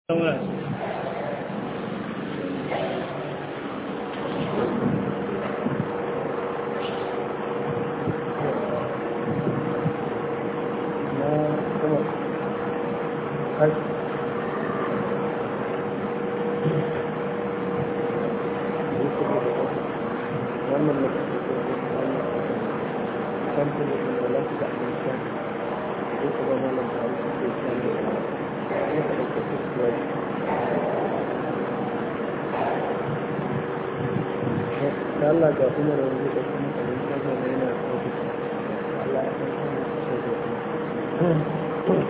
sauran Allah ga kuma da wani da kuma kalin kaza da yana sauki Allah ya san kuma sauki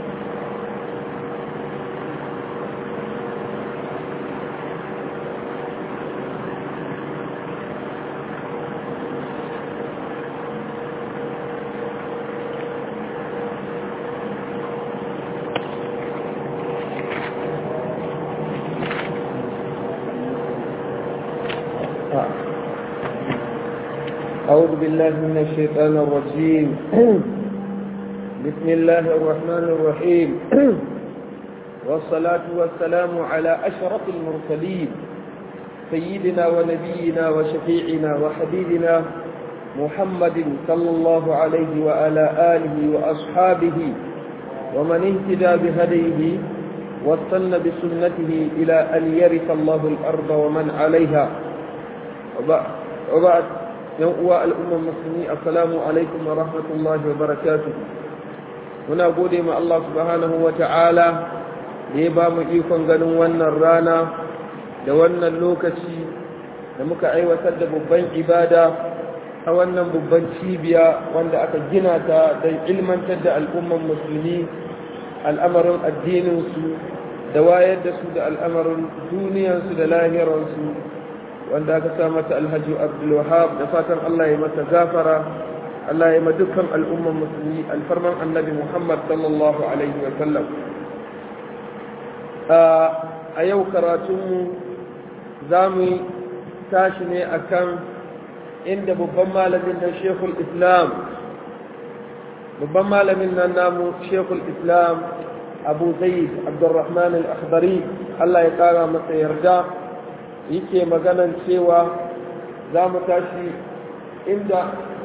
أعوذ بالله من الشيطان الرجيم بسم الله الرحمن الرحيم والصلاة والسلام على أشرف المرسلين سيدنا ونبينا وشفيعنا وحبيبنا محمد صلى الله عليه وعلى آله وأصحابه ومن اهتدى بهديه واستنى بسنته إلى أن يرث الله الأرض ومن عليها وبعد yan uwa al'ummar musulmi assalamu alaikum wa rahmatullahi wa barakatu muna gode ma Allah subhanahu wa ta'ala da ya ba mu ikon ganin wannan rana da wannan lokaci da muka aiwatar da babban ibada a wannan babban cibiya wanda aka gina ta don ilmantar da al'ummar musulmi al'amarin addininsu da wayar da su da al'amarin duniyarsu da lahirarsu wanda aka sa mata alhaji abdulwahab da fatan Allah ya mata gafara Allah ya ma dukkan al'umman musulmi alfarman annabi Muhammad sallallahu alaihi wa sallam a yau karatunmu za mu tashi ne akan inda babban malamin nan shekul islam babban malamin nan namu shekul islam abu zaid abdurrahman al-akhdari Allah ya kara masa yarda yake maganan cewa za mu tashi inda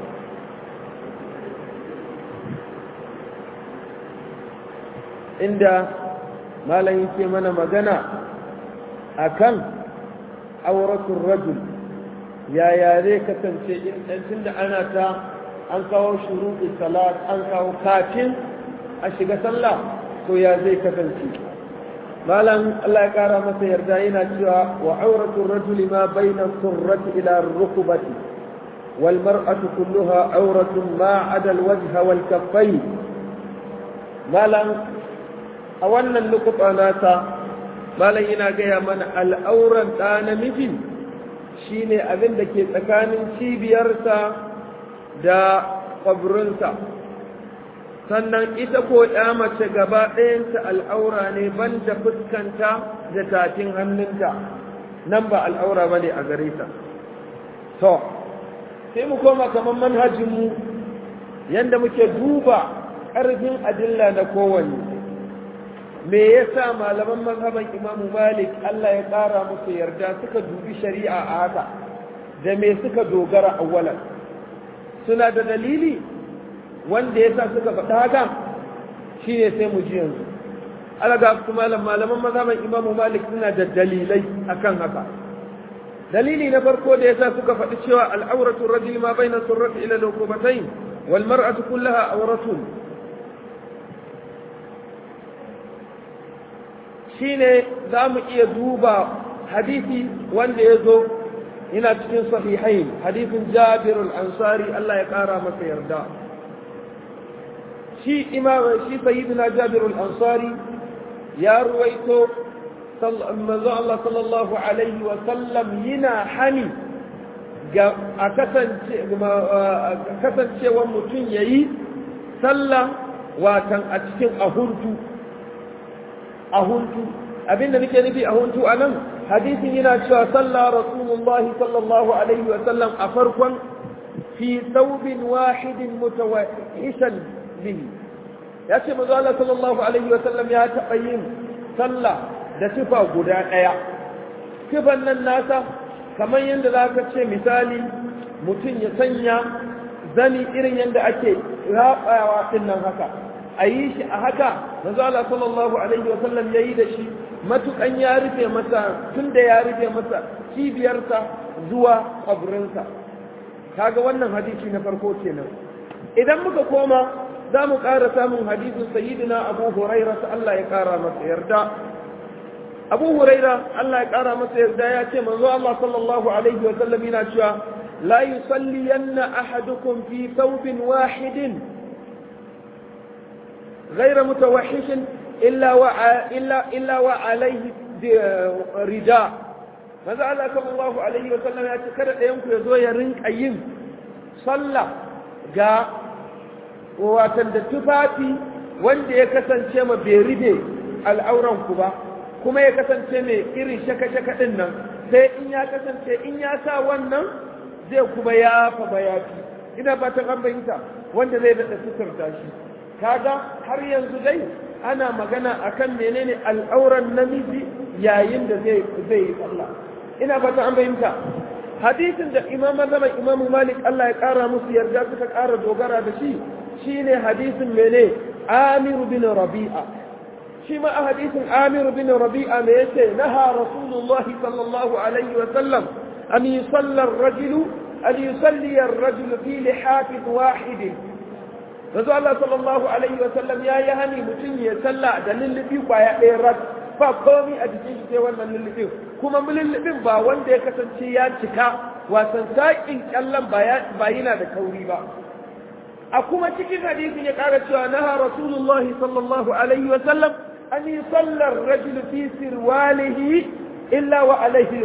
inda malam yake mana magana akan auratun rajul yaya zai kasance in da ana ta an kawo shuruɗi salat an kawo kafin a shiga sallah to ya zai kasance malam Allah ya kara masa yarda yana cewa wa auratu rajuli ma baina surrati ila rukbati wal mar'atu kulluha auratun ma ada al wajha wal kaffayn malam a wannan lokuta nasa malam yana gaya mana al'auran ɗa namiji shine abin da ke tsakanin cibiyarsa da kwabrinsa sannan ita ko ya mace gaba ɗayanta al'aura ne ban da fuskanta da tafin hannunta nan ba al'aura ba ne a gare ta. To, sai mu koma kamar manhajinmu yadda muke duba ƙarfin adilla na kowanne. Me ya sa malaman mazhaban Imamu Malik Allah ya ƙara musu yarda suka dubi shari'a a haka, da me suka dogara awwalan. Suna da dalili? wanda ya sa suka faɗa haka shi ne sai mu ji yanzu alaga su malam malaman mazhaban imamu malik suna da dalilai akan haka dalili na farko da ya sa suka faɗi cewa al'auratu rajuli ma bayna surrati ila lukubatain wal mar'atu kullaha awratun shine za mu iya duba hadisi wanda ya zo yana cikin sahihain hadisin jabir al-ansari Allah ya kara masa yarda shi imam shi sayyidina jabir al-ansari ya ruwaito manzo Allah sallallahu alaihi wa sallam yana hani ga a kasance kasancewan mutum yayi sallah watan a cikin ahuntu ahuntu abinda nake nufi ahuntu anan hadisin yana cewa sallah rasulullahi sallallahu alaihi wa sallam a farkon fi thawbin wahidin mutawahishan bihi ya ce manzo Allah sallallahu alaihi wa sallam ya taɓa yin sallah da tufa guda ɗaya tufan nan nasa kamar yadda za ka ce misali mutum ya sanya zani irin yadda ake raɓawa ɗin nan haka a yi shi a haka manzo Allah sallallahu alaihi wa sallam yayi da shi matukan ya rufe masa tunda ya rufe masa cibiyarsa zuwa kaburinsa kaga wannan hadisi na farko kenan idan muka koma za mu ƙara samun hadisin sayyidina Abu Hurairah Allah ya ƙara masa yarda Abu Hurairah Allah ya ƙara masa yarda ya ce manzo Allah sallallahu alaihi wa sallam yana cewa la yusalliyanna ahadukum fi thawbin wahidin غير متوحش إلا وع... إلا إلا وعليه رداء ماذا الله صلى الله عليه وسلم ya ce kada ɗayan ku yazo ya rinka yin sallah ga watan da tufafi wanda ya kasance ma bai ribe al'auran ku ba kuma ya kasance mai irin shaka-shaka ɗin nan sai in ya kasance in ya sa wannan zai kuma ya fa bayafi ina fatan an bayyanta wanda zai daɗa suturta shi kaga har yanzu dai ana magana akan menene al'auran namiji yayin da zai zai yi sallah ina fata an bayyanta hadisin da imam zaman imam malik Allah ya kara musu yarda suka kara dogara da shi shine hadisin mene amir bin rabi'a shi ma a hadisin amir bin rabi'a me yace naha rasulullahi sallallahu alaihi wa sallam an yusalla ar-rajulu an yusalli ar-rajulu fi lihafin wahidin yanzu Allah sallallahu Alaihi wasallam ya yi hani mutum ya salla da lullubi kwaya ɗaya rat ba komi a jikin shi sai wannan lullubin kuma lullubin ba wanda ya kasance ya cika wasan saƙin ƙyallon ba yana da kauri ba a kuma cikin hadisin ya ƙara cewa naha rasulullahi sallallahu alaihi wasallam an yi sallar rajul fi sirwalihi illa wa alaihi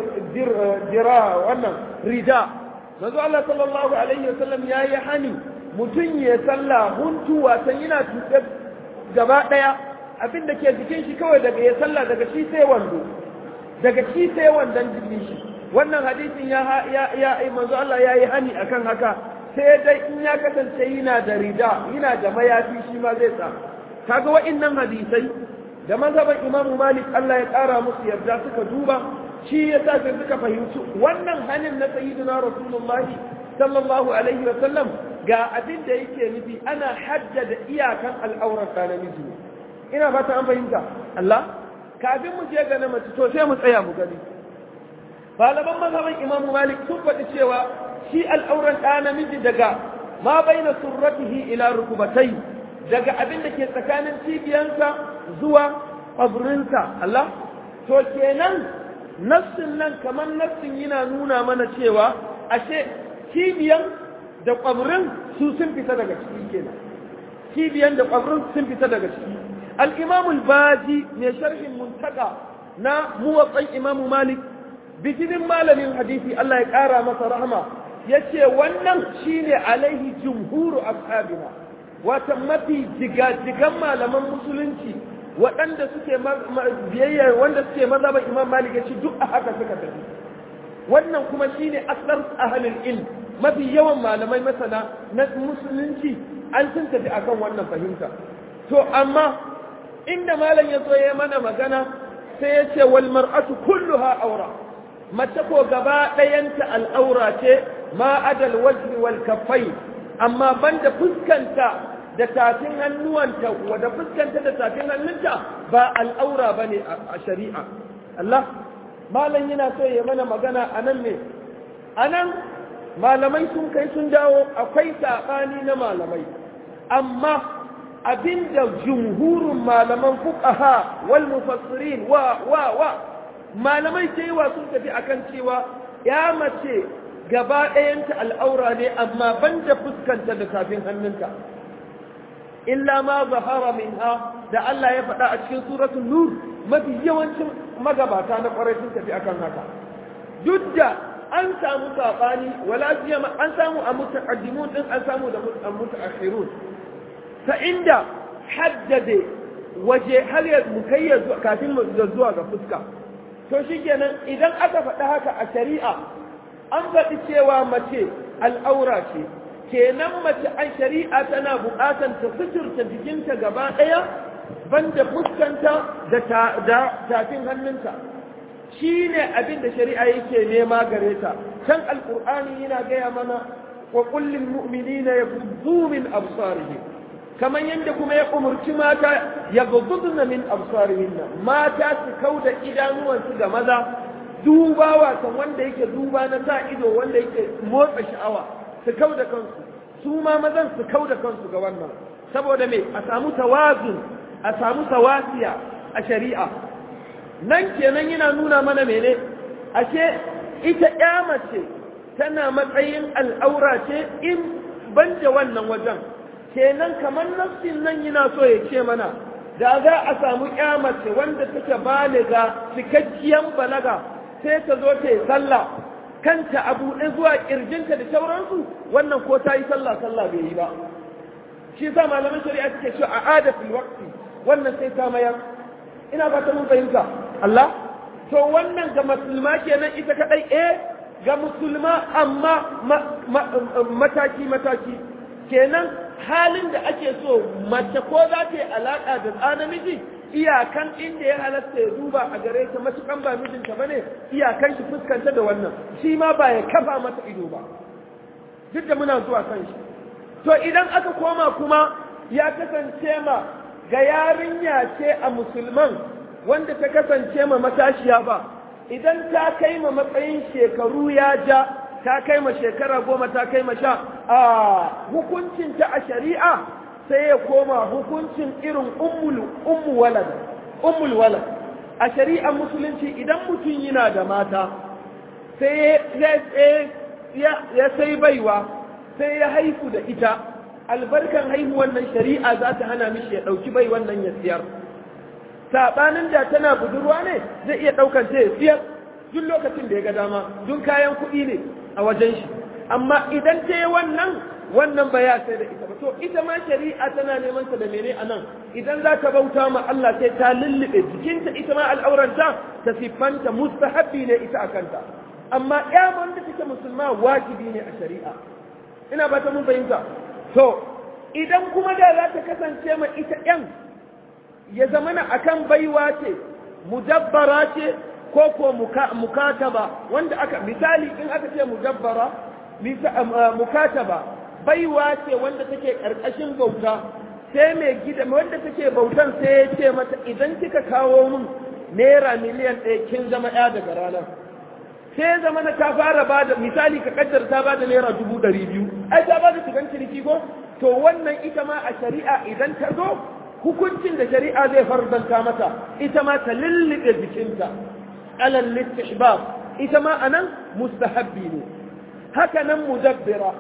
jira wannan rida manzo Allah sallallahu alaihi wasallam ya yi hani mutum ya salla huntu wasan yana tuɗe gaba ɗaya abin da ke jikin shi kawai daga ya salla daga shi sai wando daga shi sai wandon jikin shi wannan hadisin ya ya ya manzo Allah ya yi hani akan haka sai dai in ya kasance yana da rida yana da mayafi shi ma zai sa kaga wa'annan hadisai da mazhaban Imam Malik Allah ya ƙara musu yarda suka duba shi yasa sai suka fahimci wannan hanin na sayyidina Rasulullahi sallallahu alaihi wa sallam ga abin da yake nufi ana haddada iyakan al'aurar ta namiji ina fata an fahimta Allah kafin mu je ga na mace to sai mu tsaya mu gani malaman mazhaban Imam Malik sun faɗi cewa shi al'auran ɗa namiji daga ma baina surratihi ila rukubatai daga abin da ke tsakanin cibiyansa zuwa ƙwabrinsa Allah to kenan nassin nan kamar nassin yana nuna mana cewa ashe cibiyan da ƙwabrin su sun fita daga ciki kenan cibiyan da ƙwabrin sun fita daga ciki al-imamul baji mai sharhin muntaka na muwatsan imamu malik bijinin malamin hadisi Allah ya ƙara masa rahama ya ce wannan shine alaihi jumhuru ashabina wata mafi jigajigan malaman musulunci waɗanda suke biyayya wanda suke mazhaban imam malik ya ce duk a haka suka tafi wannan kuma shine aslar ahlul ilm mafi yawan malamai masana na musulunci an sun tafi akan wannan fahimta to amma inda malam ya zo ya mana magana sai ya ce wal mar'atu kulluha aura mace ko gaba ɗayanta al'aura ce ma adal wajhi wal kaffai amma banda fuskanta da tafin hannuwanta wadda fuskanta da tafin hannunta ba al'aura bane a shari'a Allah malam yana so ya mana magana anan ne anan malamai sun kai sun dawo akwai saɓani na malamai amma abinda jumhurin malaman fuqaha wal mufassirin wa wa wa malamai cewa sun tafi akan cewa ya mace gaba ɗayanta al'aura ne amma banda fuskanta da tafin hannunta illa ma zahara minha da Allah ya faɗa a cikin suratul nur mafi yawancin magabata na ƙwarai sun tafi akan haka duk da an samu saɓani wala siyama an samu a mutaqaddimun din an samu da mutaakhirun ta inda haddade waje har ya mukayya kafin mu zuwa ga fuska to shikenan idan aka faɗa haka a shari'a an faɗi cewa mace al'aura ce kenan mace an shari'a tana buƙatar ta suturta jikinta gaba ɗaya banda fuskanta da tafin hannunta shi ne abin da shari'a yake nema gare ta can alƙur'ani yana gaya mana wa kullin mu'minina yaghuddu min absarihim kamar yadda kuma ya umurci mata ya gududna min absarihinna mata su kauda idanuwansu ga maza duba wasan wanda yake duba na sa ido wanda yake motsa sha'awa su kauda kansu su ma mazan su kauda kansu ga wannan saboda me a samu tawazun a samu tawasiya a shari'a nan kenan yana nuna mana mene ashe ita ya mace tana matsayin al'aura ce in banda wannan wajen kenan kamar nafsin nan yana so ya ce mana da za a samu mace wanda take baliga cikakkiyan balaga sai ta zo ta yi sallah kanta a buɗe zuwa ƙirjinta da sauransu wannan ko ta yi sallah sallah bai yi ba shi sa malaman shari'a suke cewa a adatul waqti wannan sai ta mayar ina ba ta mun fahimta Allah to wannan ga musulma kenan ita kadai eh ga musulma amma mataki mataki kenan halin da ake so mace ko za ta yi alaƙa da ɗa namiji iyakan inda ya halatta ya duba a gare ta matukan ba mijinta bane iyakan shi fuskanta da wannan shi ma ba ya kafa mata ido ba duk da muna zuwa kan shi to idan aka koma kuma ya kasance ma ga yarinya ce a musulman wanda ta kasance ma matashiya ba idan ta kai ma matsayin shekaru ya ja ta kai ma shekara goma ta kai ma sha a hukuncinta a shari'a sai ya koma hukuncin irin ummu walad ummul walad a shari'ar musulunci idan mutum yana da mata sai ya sai baiwa sai ya haifu da ita albarkan haihuwan nan shari'a za ta hana mishi ya ɗauki bai wannan ya siyar saɓanin da tana budurwa ne zai iya ɗaukan ta ya siyar duk lokacin da ya ga dama duk kayan kuɗi ne a wajen shi amma idan ta yi wannan wannan ba ya sai da ita ba to ita ma shari'a tana neman ta da mene a nan idan za ta bauta ma Allah sai ta lullube jikinta ita ma al'auranta ta siffanta mustahabbi ne ita a kanta amma ya wanda take musulma wajibi ne a shari'a ina ba ta mun fahimta to idan kuma da za ta kasance ma ita yan ya zamana akan baiwa ce mudabbara ce ko ko mukataba wanda aka misali in aka ce mudabbara mukataba baiwa ce wanda take karkashin bauta sai mai gida wanda take bautan sai ya ce mata idan kika kawo min naira miliyan ɗaya kin zama ɗaya daga ranar sai zama na ta fara ba da misali ka kaddar ta ba da naira dubu ɗari biyu ai ta ba da shigan ciniki ko to wannan ita ma a shari'a idan ta zo hukuncin da shari'a zai farzanta mata ita ma ta lullube jikinta alal listihbab ita ma anan mustahabbi ne haka nan mudabbira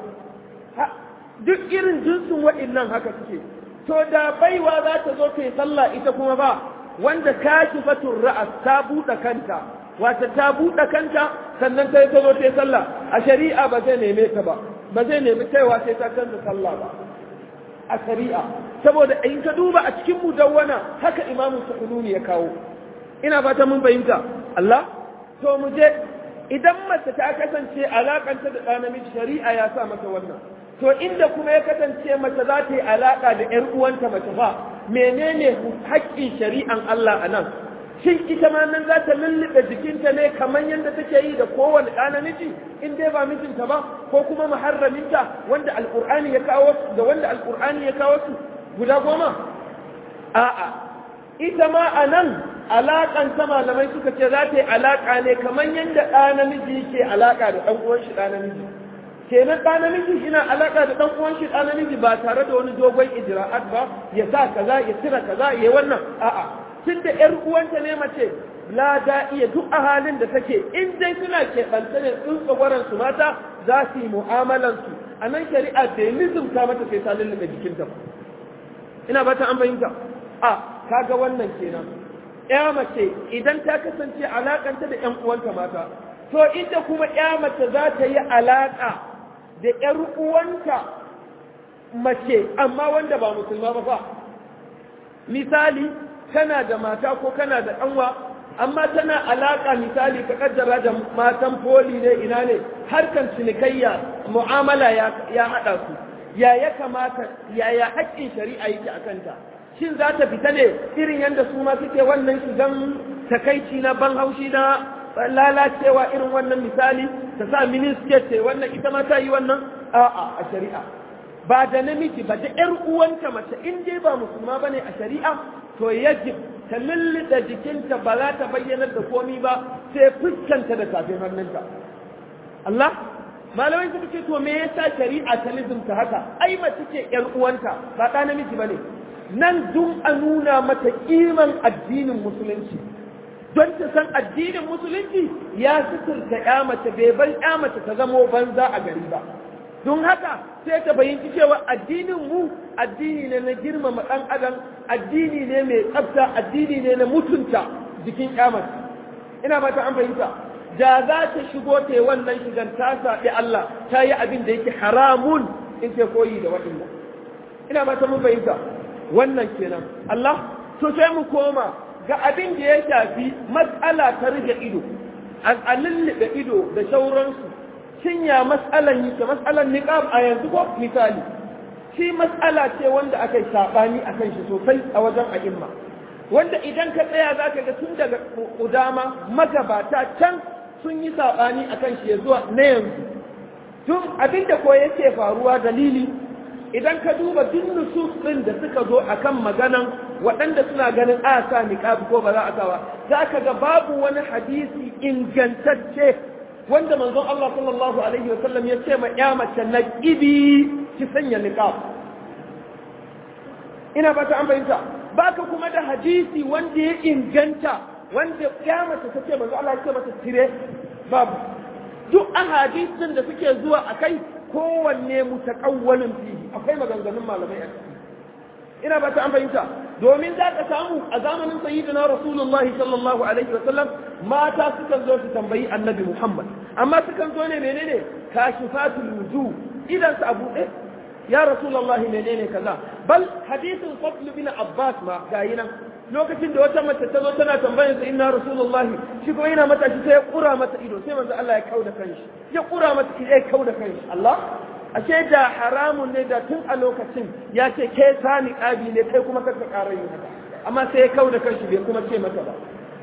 duk irin jinsin waɗannan haka suke to da baiwa za ta zo ta yi sallah ita kuma ba wanda kashifatun ra'as ta buɗe kanta wata ta buɗe kanta sannan ta yi ta zo ta yi sallah a shari'a ba zai neme ta ba ba zai nemi kaiwa sai ta canza sallah ba a shari'a saboda in ka duba a cikin mudawwana haka imamu sukununi ya kawo ina fata mun fahimta Allah to mu je idan mace ta kasance alakanta da ɗan namiji shari'a ya sa mata wannan to inda kuma ya kasance mace za ta yi alaka da ƴar uwanta mace fa menene haƙƙin shari'an Allah a nan shin ita ma nan za ta lullube jikinta ne kamar yadda take yi da kowane ɗa namiji in dai ba mijinta ba ko kuma muharraminta wanda alƙur'ani ya kawo su da wanda alƙur'ani ya kawo su guda goma a'a ita ma a nan alaƙan ta malamai suka ce za ta yi alaƙa ne kamar yadda ɗa namiji yake alaƙa da ɗan uwan shi ɗa namiji kenan ɗa namiji yana alaƙa da ɗan uwan shi ɗa namiji ba tare da wani dogon ijra'at ba ya sa kaza ya cire kaza ya wannan a'a tun da ƴar uwanta ne mace la da iya duk a halin da take in dai suna keɓanta ne tsuntsawaran su mata za su yi mu'amalan su a nan shari'a da ya nizumta mata sai ta lullube jikinta ba ina ba ta an fahimta a kaga wannan kenan ya mace idan ta kasance alakanta da ƴan uwanta mata to inda kuma ya mace za ta yi alaka da ƴar uwanta mace amma wanda ba musulma ba fa misali kana da mata ko kana da ɗanwa amma tana alaka misali ka kaddara da matan poli ne ina ne harkan cinikayya mu'amala ya haɗa su ya ya kamata yaya haƙƙin shari'a yake a kanta shin za ta fita ne irin yadda su ma suke wannan shigan takaici na ban haushi na lalacewa irin wannan misali ta sa minisket ce wannan ita ma ta yi wannan a'a a shari'a ba da namiji ba da ƴar uwanta mace in dai ba musulma bane a shari'a to yajib ta lullida jikinta ba za ta bayyanar da komi ba sai fuskanta da tafin hannunta Allah malamai suka ce to me yasa shari'a ta lizumta haka ai mace ce ƴar uwanta ba ɗa namiji bane nan dun a nuna mata kiman addinin musulunci don ta san addinin musulunci ya suturta ƴa mace bai bar ƴa mace ta zamo banza a gari ba don haka sai ta bayyanci cewa addinin mu addini ne na girmama ɗan adam addini ne mai tsafta addini ne na mutunta jikin mace ina ba ta an fahimta da za ta shigo ta yi wannan shigan ta saɓi Allah ta yi abin da yake haramun in ta koyi da waɗannan ina ba ta mun fahimta wannan kenan Allah to sai mu koma ga abin da ya shafi matsala ta rage ido a lullube ido da sauransu shin ya matsalan yake matsalan niqab a yanzu ko misali shi matsala ce wanda aka yi sabani akan shi sosai a wajen a'imma wanda idan ka tsaya zaka ga tun daga udama magabata can sun yi sabani akan shi zuwa na yanzu tun abinda ko yake faruwa dalili idan ka duba duk nusus din da suka zo akan maganan waɗanda suna ganin a sa niqab ko ba za a sawa zaka ga babu wani hadisi ingantacce wanda manzon Allah sallallahu alaihi wasallam ya ce ma ya mace na kibi ki sanya niqab ina ba ta an fahimta baka kuma da hadisi wanda ya inganta wanda ya mace ta ce manzon Allah ya ce mata tire babu duk ahadisin da suke zuwa akai kowanne mutakawwalin fihi akwai maganganun malamai a ciki ina ba ta an fahimta domin za ka samu a zamanin sayyidina rasulullahi sallallahu alaihi wa sallam mata sukan zo su tambayi annabi muhammad amma sukan zo ne menene kashifatul wujuh idan su abu ɗaya ya rasulullahi menene kaza bal hadisin fadl bin abbas ma gayi nan lokacin da wata mace ta zo tana tambayar sa inna rasulullahi shi kuma yana mata shi sai ya kura mata ido sai manzo Allah ya kauda kanshi ya kura mata ido ya kauda kanshi Allah ashe da haramun ne da tun a lokacin ya ce ke sani ƙabi ne kai kuma kaka ƙara yin haka amma sai ya kau da kanshi bai kuma ce mata ba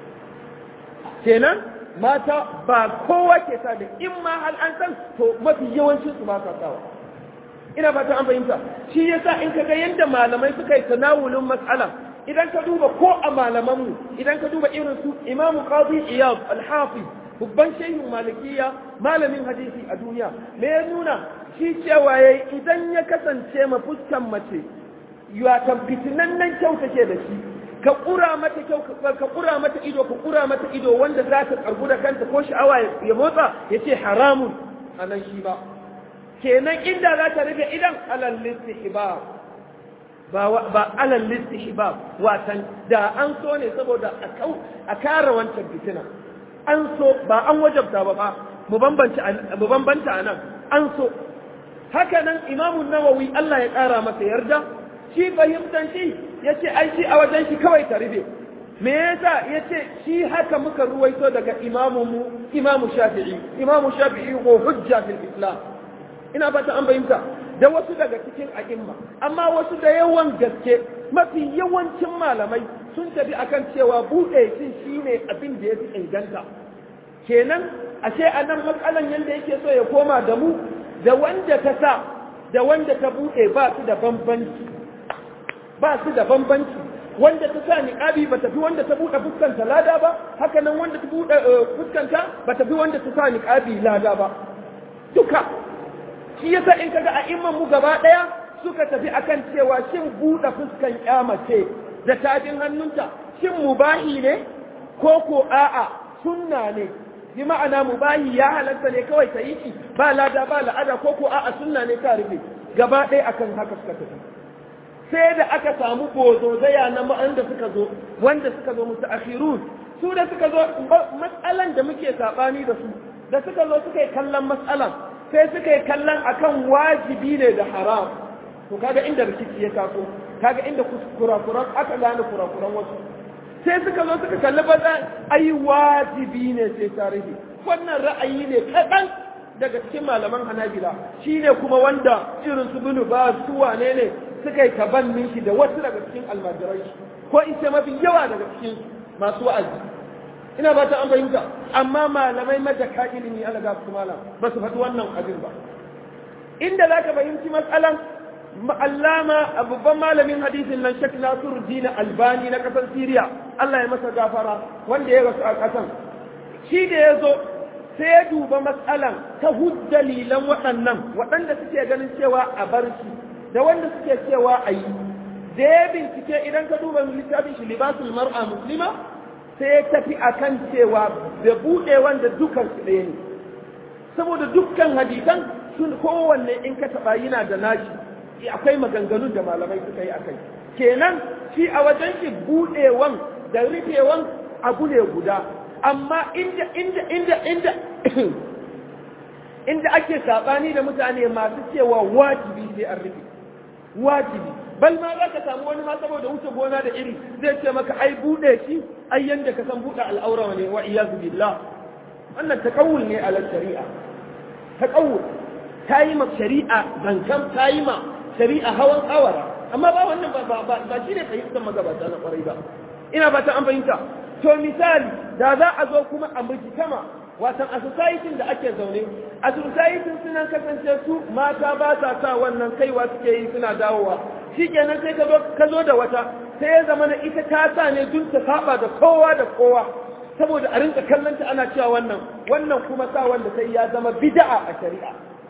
kenan mata ba kowa ke sa da in ma hal an san to mafi yawancin su ba sa sawa ina fata an fahimta shi yasa in ka ga yadda malamai suka yi tanawulin mas'ala idan ka duba ko a malamanmu idan ka duba irin su imamu qadi iyad al-hafiz babban shehin malikiya malamin hadisi a duniya me ya nuna shi cewa ya idan ya kasance ma fuskan mace watan fitinannen kyau take da shi ka ƙura mata kyau ka ƙura mata ido ka ƙura mata ido wanda za ta karbu da kanta ko sha'awa ya motsa ya ce haramun a nan shi ba kenan inda za ta rufe idan alal listihbab ba ba alal listihbab watan da an so ne saboda a kare wancan fitina an so ba an wajabta ba ba mu bambanta a nan an so haka nan imamun nawawi Allah ya ƙara masa yarda shi fahimtan shi ya ce ai shi a wajen shi kawai ta rufe me yasa ya ce shi haka muka ruwaito daga imamunmu imamu shafi'i imamu shafi'i ko hujja fil islam ina fata an fahimta da wasu daga cikin a'imma amma wasu da yawan gaske mafi yawancin malamai sun tafi akan cewa buɗe shi shine abin da ya fi inganta kenan ashe a nan matsalan yadda yake so ya koma da mu da wanda ta sa da wanda ta buɗe ba su da bambanci ba su da bambanci wanda ta sa niqabi ba ta fi wanda ta buɗe fuskanta lada ba haka nan wanda ta buɗe fuskanta ba ta fi wanda ta sa niqabi lada ba duka shi yasa in kaga a imman mu gaba ɗaya suka tafi akan cewa shin buɗe fuskan mace da tafin hannunta shin mubahi ne ko ko a'a sunna ne bi ma'ana mubahi ya halatta ne kawai ta yi shi ba lada ba la'ada ko ko a'a sunna ne ta rufe gaba ɗaya akan haka suka tafi sai da aka samu bozozaya na ma'an da suka zo wanda suka zo musu akhirun su da suka zo matsalan da muke sabani da su da suka zo suka yi kallon matsalan sai suka yi kallon akan wajibi ne da haram to kaga inda rikici ya taso kaga inda kurakuran aka gane kurakuran wasu sai suka zo suka kalli baza ai wajibi ne sai tarihi wannan ra'ayi ne kaɗan daga cikin malaman hanabila shine kuma wanda irin su binu ba su wane ne suka yi tabannin shi da wasu daga cikin almajirai ko in ce mafi yawa daga cikin masu wa'azi ina ba ta an fahimta amma malamai majaka ilimi ala ga su malam ba su faɗi wannan abin ba inda za ka fahimci matsalan allama babban malamin hadisin nan shek nasiru dina albani na ƙasar siriya allah ya masa gafara wanda ya rasu a ƙasan shi da ya zo sai ya duba matsalan ta dalilan waɗannan waɗanda suke ganin cewa a bar shi da wanda suke cewa a yi da ya bincike idan ka duba littafin shi libasul mar'a muslima sai ya tafi akan cewa da buɗe wanda dukan su ɗaya ne saboda dukkan hadisan sun kowanne in ka taɓa yana da nashi akwai maganganun da malamai suka yi akai kenan shi a wajen shi buɗewan da rufewan abu ne guda amma inda inda inda inda inda ake saɓani da mutane masu cewa wajibi sai an rufe wajibi bal ma za ka samu wani ma saboda wuce gona da iri zai ce maka ai buɗe shi ai yanda ka san buɗe al'aura ne wa iyazu billah wannan taqawul ne ala shari'a taqawul ta yi ma shari'a zankan ta yi ma shari'a hawan awara amma ba wannan ba ba ba shine fahimtar magabata na kwarai ba ina ba ta an fahimta to misali da za a zo kuma a mujtama watan a society da ake zaune a society suna kasance su mata ba sa sa wannan kaiwa suke yi suna dawowa shikenan sai ka zo da wata sai ya zama na ita ta sa ne dun ta saba da kowa da kowa saboda a rinka kallonta ana cewa wannan wannan kuma sa wanda sai ya zama bid'a a shari'a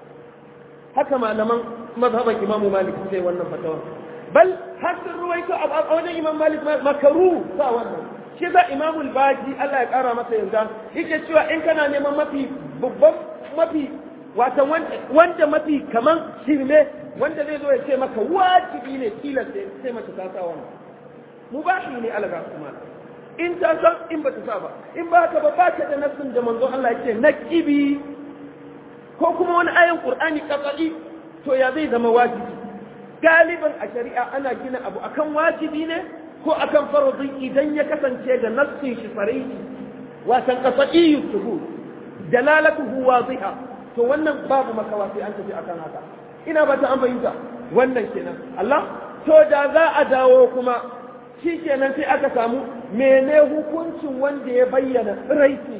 haka malaman mazhaban imamu malik sai wannan fatawa bal har sun ruwaito a wajen imam malik makaru sa wannan shi za imamul baji Allah ya kara masa yanzu yake cewa in kana neman mafi babban mafi wata wanda mafi kaman shirme wanda zai zo ya ce maka wajibi ne tilas sai mace ta sa wannan mubahi ne alaga kuma in ta san in ba ta sa ba in ba ka ba ba ka da nassin da manzon Allah yake na kibi ko kuma wani ayan qur'ani kafadi to ya zai zama wajibi galiban a shari'a ana gina abu akan wajibi ne ko akan faradin idan ya kasance da nassin shi farihi watan qat'iyyu shuhud dalalatuhu wadiha to wannan babu makawa sai an tafi akan haka ina ba ta an fahimta wannan kenan Allah to da za a dawo kuma shi kenan sai aka samu mene hukuncin wanda ya bayyana tsiraitin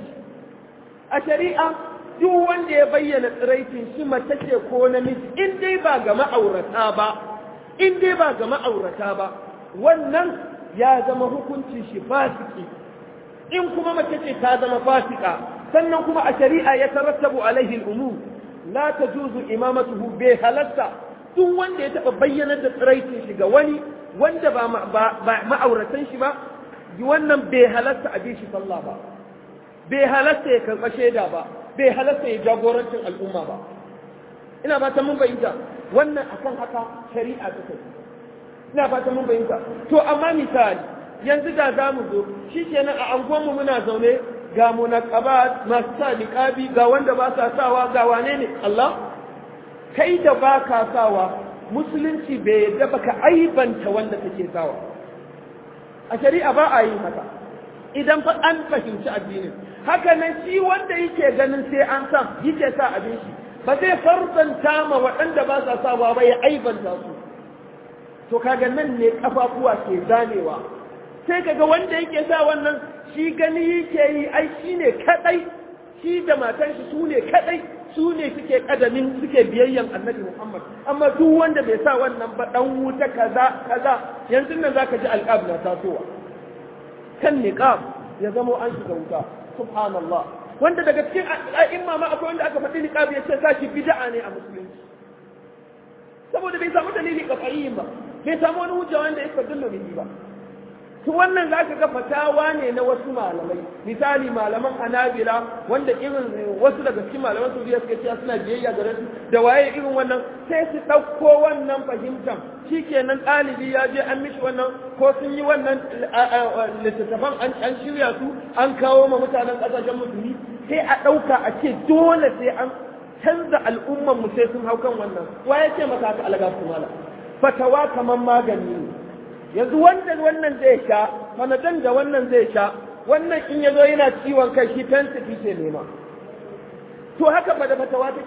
a shari'a duk wanda ya bayyana tsiraitin shi mace ce ko namiji in dai ba ga ma'aurata ba in dai ba ga ma'aurata ba wannan ya zama hukuncin shi fasiki in kuma mace ce ta zama fasika sannan kuma a shari'a ya tarattabu alaihi al'umur la tajuzu imamatuhu bai halatta duk wanda ya taba bayyanar da tsiraitin shi ga wani wanda ba ma'auratan shi ba wannan bai halatta a shi sallah ba bai halatta ya karɓa shaida ba bai halatta ya jagorancin al'umma ba ina ba ta mun bayyanta wannan akan haka shari'a ta kai ina fata mun bayyanta to amma misali yanzu da za mu zo shi kenan a anguwanmu muna zaune ga munaqabat masu sa niqabi ga wanda ba sa sawa ga wane ne Allah kai da ba ka sawa musulunci bai yadda baka aibanta wanda kake sawa a shari'a ba a yin haka idan fa an fahimci addinin haka nan shi wanda yake ganin sai an sa yake sa abin shi ba zai farzanta ma waɗanda ba sa sawa ba ya aibanta su to kaga nan ne kafafuwa ke zanewa sai kaga wanda yake sa wannan shi gani yake yi ai shi ne kadai shi da matan shi su ne kadai su ne suke kadamin suke biyayyan annabi Muhammad amma duk wanda bai sa wannan ba dan wuta kaza kaza yanzu nan zaka ji alqab na tasowa kan niqab ya zamo an shiga wuta subhanallah wanda daga cikin a'imma ma akwai wanda aka faɗi niqab ya ce sashi bid'a ne a musulunci saboda bai samu dalili kafayin ba bai samu wani hujja wanda ya fadillo bihi ba to wannan za ka ga fatawa ne na wasu malamai misali malaman anabila wanda irin wasu daga cikin malaman saudiya suka ce suna biyayya ga rasu da waye irin wannan sai su ɗauko wannan fahimtar shikenan ɗalibi ya je an mishi wannan ko sun yi wannan littattafan an shirya su an kawo ma mutanen ƙasashen musulmi sai a ɗauka a ce dole sai an canza al'umman mu sai sun hau kan wannan waye ce maka haka alaga su mala fatawa kamar magani ne yanzu wanda wannan zai sha manadan da wannan zai sha wannan in ya zo yana ciwon kai shi fensiti ke nema to haka ba da fatawa take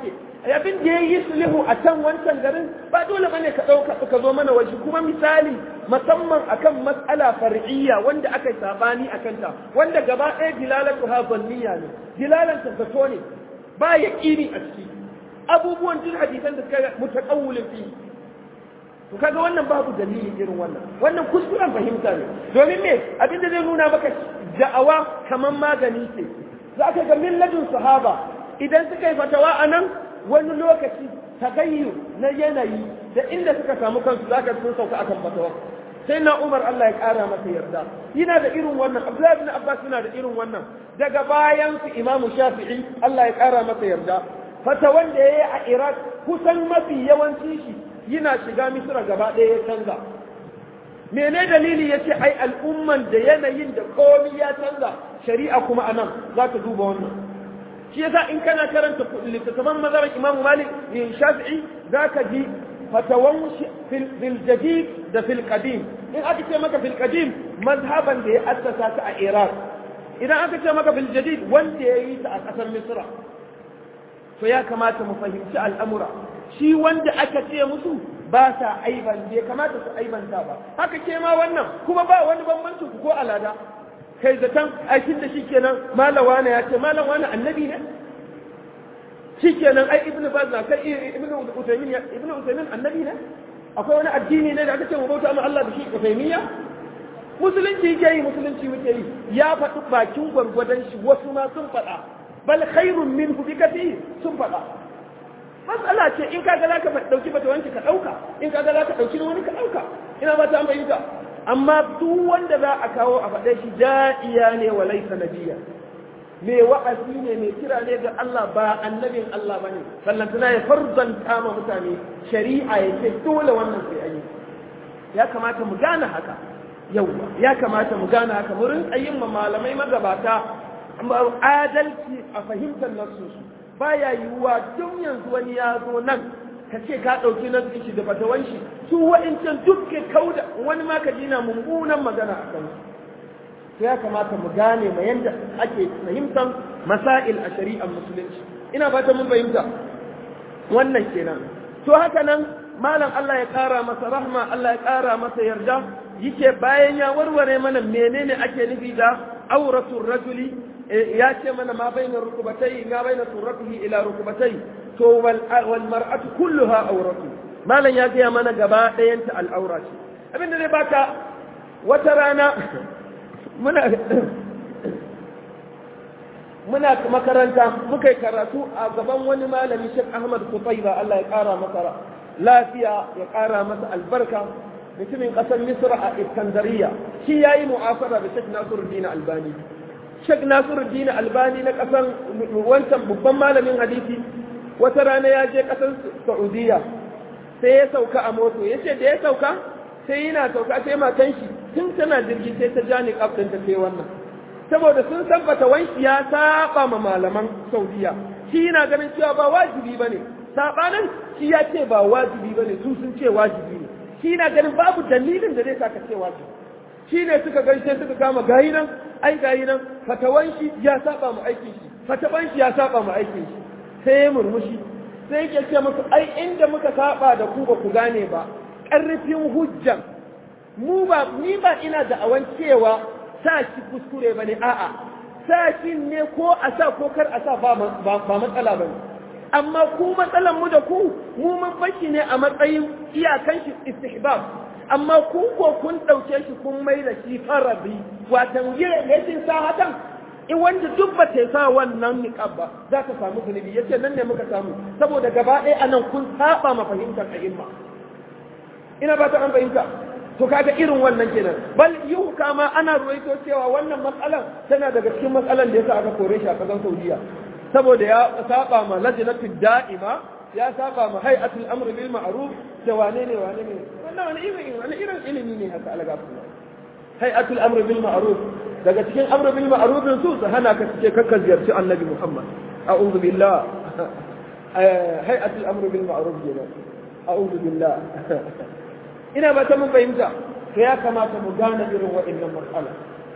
abin da ya yi sulhu a can wancan garin ba dole bane ka ɗauka ka zo mana waje kuma misali musamman akan matsala far'iyya wanda aka yi sabani akan ta wanda gaba ɗaya dilalatu ha zanniya ne dilalan ta zato ne ba yaqini a ciki abubuwan jin hadisan da suka mutaqawwilin fi to kaga wannan babu dalili irin wannan wannan kuskuren fahimta ne domin me abin da zai nuna maka da'awa kaman magani ce za ka ga milladin sahaba idan suka yi fatawa a nan wani lokaci tagayyu na yanayi da inda suka samu kansu za ka sun sauka akan fatawa sai na umar Allah ya kara masa yarda yana da irin wannan abdullahi bin abbas yana da irin wannan daga bayan su imamu shafi'i Allah ya kara masa yarda fatawan da yayi a iraq kusan mafi yawanci shi yana shiga misra gaba ɗaya ya canza mene dalili ya ce ai al'umman da yanayin da komi ya canza shari'a kuma a nan za ka duba wannan shi yasa in kana karanta littattafan mazarar imam malik bin shafi'i za ka ji fatawan fil jadid da fil qadim in aka ce maka fil qadim mazhaban da ya assasa ta a iraq idan aka ce maka fil jadid wanda ya yi ta a ƙasar misra to ya kamata mu fahimci al'amura shi wanda aka ce musu ba sa aiban bai kamata su aibanta ba haka ke ma wannan kuma ba wani bambanci ku ko alada kai zaton aikin da shi kenan malawa ne ya ce malawa ne annabi ne shi kenan ai ibn baz na kai ibn usaymin ibn usaymin annabi ne akwai wani addini ne da aka ce mu bauta ma Allah da shi usaymiya musulunci yake yi musulunci muke yi ya faɗi bakin gwargwadon shi wasu ma sun faɗa bal khairun minhu bi kathir sun faɗa matsala ce in kaga za ka ɗauki bata wanki ka ɗauka in kaga za ka ɗauki wani ka ɗauka ina ba ta bayyana amma duk wanda za a kawo a faɗe shi da'iya ne wa laisa nabiya me wa'azi ne mai kira ne ga Allah ba annabin Allah bane sallantana ya farzanta ma mutane shari'a ya ce dole wannan sai an yi ya kamata mu gane haka yauwa ya kamata mu gane haka mu rinka yin ma malamai magabata adalci a fahimtar nasu baya yiwuwa tun yanzu wani ya zo nan ka ce ka ɗauki nan shi da fatawan shi su wa'incan duk ke kauda wani ma ka dina mummunan magana a kan su ya kamata mu gane ma yanda ake fahimtar masail a shari'ar musulunci ina fata mun fahimta wannan kenan to haka nan malam Allah ya ƙara masa rahma Allah ya ƙara masa yarda yake bayan ya warware mana menene ake nufi da auratul rajuli ya ce mana ma bainar rukubatai ma bainar surratihi ila rukubatai to wal mar'atu kulluha auratu malam ya gaya mana gaba ɗayanta al'aura ce abinda zai baka wata rana muna muna makaranta muka yi karatu a gaban wani malami Sheikh Ahmad Kutaiba Allah ya ƙara masa lafiya ya ƙara masa albarka mutumin ƙasar Misra a Iskandariya shi yayi mu'asara da Sheikh Nasiruddin Albani Sheikh Nasiruddin Albani na ƙasar wancan babban malamin hadisi wata rana ya je ƙasar Saudiya sai ya sauka a moto ya ce da ya sauka sai yana sauka sai matan shi tun tana jirgi sai ta ja ni kafin ta sai wannan saboda sun san wanki ya saba ma malaman Saudiya shi yana ganin cewa ba wajibi bane sabanin shi ya ce ba wajibi bane su sun ce wajibi ne shi yana ganin babu dalilin da zai saka ce wajibi shi ne suka gaishe suka kama gayi nan ai gayi nan fatawan shi ya saba mu aikin shi fatawan shi ya saba mu aikin shi sai ya murmushi sai yake ce musu ai inda muka saba da ku ba ku gane ba ƙarfin hujjan mu ba ni ba ina da awan cewa sa shi kuskure bane a'a sa shi ne ko a sa ko kar a sa ba matsala bane amma ku matsalan mu da ku mu mun bashi ne a matsayin iyakan shi istihbab amma ku ko kun ɗauke shi kun mai da shi farabi watan rashin sa hakan in wanda duk ba ta sa wannan niqab ba za ka samu zunubi yace nan ne muka samu saboda gaba ɗaya anan kun saba ma fahimtar a'imma ina ba ta an fahimta to kaga irin wannan kenan bal yau kama ana ruwaito cewa wannan matsalan tana daga cikin matsalan da yasa aka kore shi a kasan Saudiya saboda ya saba ma lajnatud da'ima ya saba ma hay'atul amr bil ma'ruf da wane ne wane ne wannan wani irin wani irin ilimi ne haka alaga hay'atul amr bil ma'ruf daga cikin amr bil ma'ruf su su hana ka cike kakka ziyarci annabi Muhammad a'udhu billah hay'atul amr bil ma'ruf kenan a'udhu billah ina ba ta mun fahimta to ya kamata mu gane irin waɗannan matsala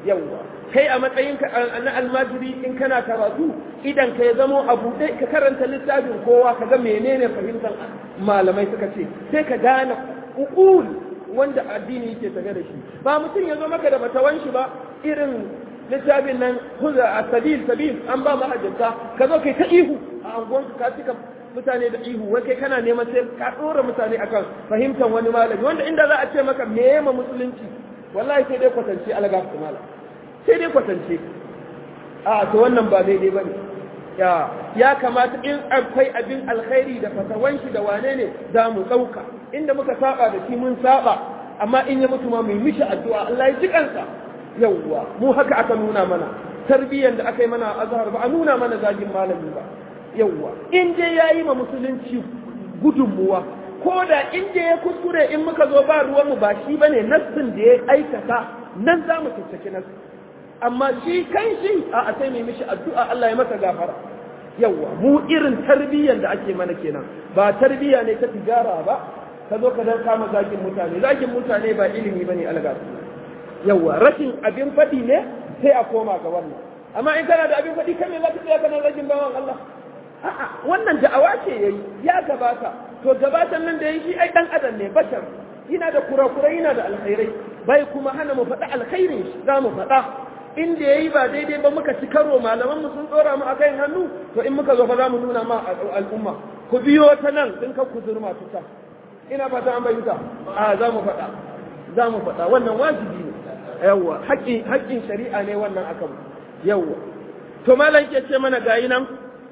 yawwa kai a matsayinka na almajiri in kana karatu idan ka ya zamo a buɗe ka karanta littafin kowa ka ga menene fahimtar malamai suka ce sai ka gane uqul wanda addini yake tafe da shi ba mutum ya zo maka da batawan shi ba irin littafin nan huza a sabil sabil an ba mahajjata ka zo kai ta ihu a anguwanka ka cika mutane da ihu wai kai kana neman sai ka ɗora mutane akan fahimtar wani malami wanda inda za a ce maka me ma musulunci wallahi sai dai kwatance alaga su malam sai dai kwatance a to wannan ba daidai ba ne ya ya kamata in akwai abin alkhairi da fatawan shi da wane ne za mu ɗauka inda muka saba da shi mun saba amma in ya mutu ma mu mishi addu'a Allah ya ji kansa yawwa mu haka aka nuna mana tarbiyyar da aka yi mana a azhar ba a nuna mana zagin malami ba yawwa in dai yayi ma musulunci gudunmuwa ko da in dai ya kuskure in muka zo ba ruwan mu ba shi bane nassin da ya aikata nan za mu tattake nassin amma shi kan shi a sai mai mishi addu'a Allah ya masa gafara yawwa mu irin tarbiyyar da ake mana kenan ba tarbiyya ne ta tijara ba ka zo ka dan kama zagin mutane zagin mutane ba ilimi bane algasu yawwa rashin abin faɗi ne sai a koma ga wannan amma in kana da abin faɗi kan me za ka tsaya kana zagin bawan Allah a'a wannan da'awa ce yayi ya gabata to gabatan nan da yayi shi ai dan adam ne bashar yana da kurakurai yana da alkhairai bai kuma hana mu faɗa alkhairin shi za mu faɗa inda yayi ba daidai ba muka ci karo malaman mu sun tsora mu akan hannu to in muka zo fa za mu nuna ma al'umma ku biyo ta nan din ka ku zurma ta ina fata an bayyana a za mu faɗa za mu faɗa wannan wajibi ne yawwa haƙƙin haƙƙin shari'a ne wannan akan yawwa to malam ke ce mana gayi nan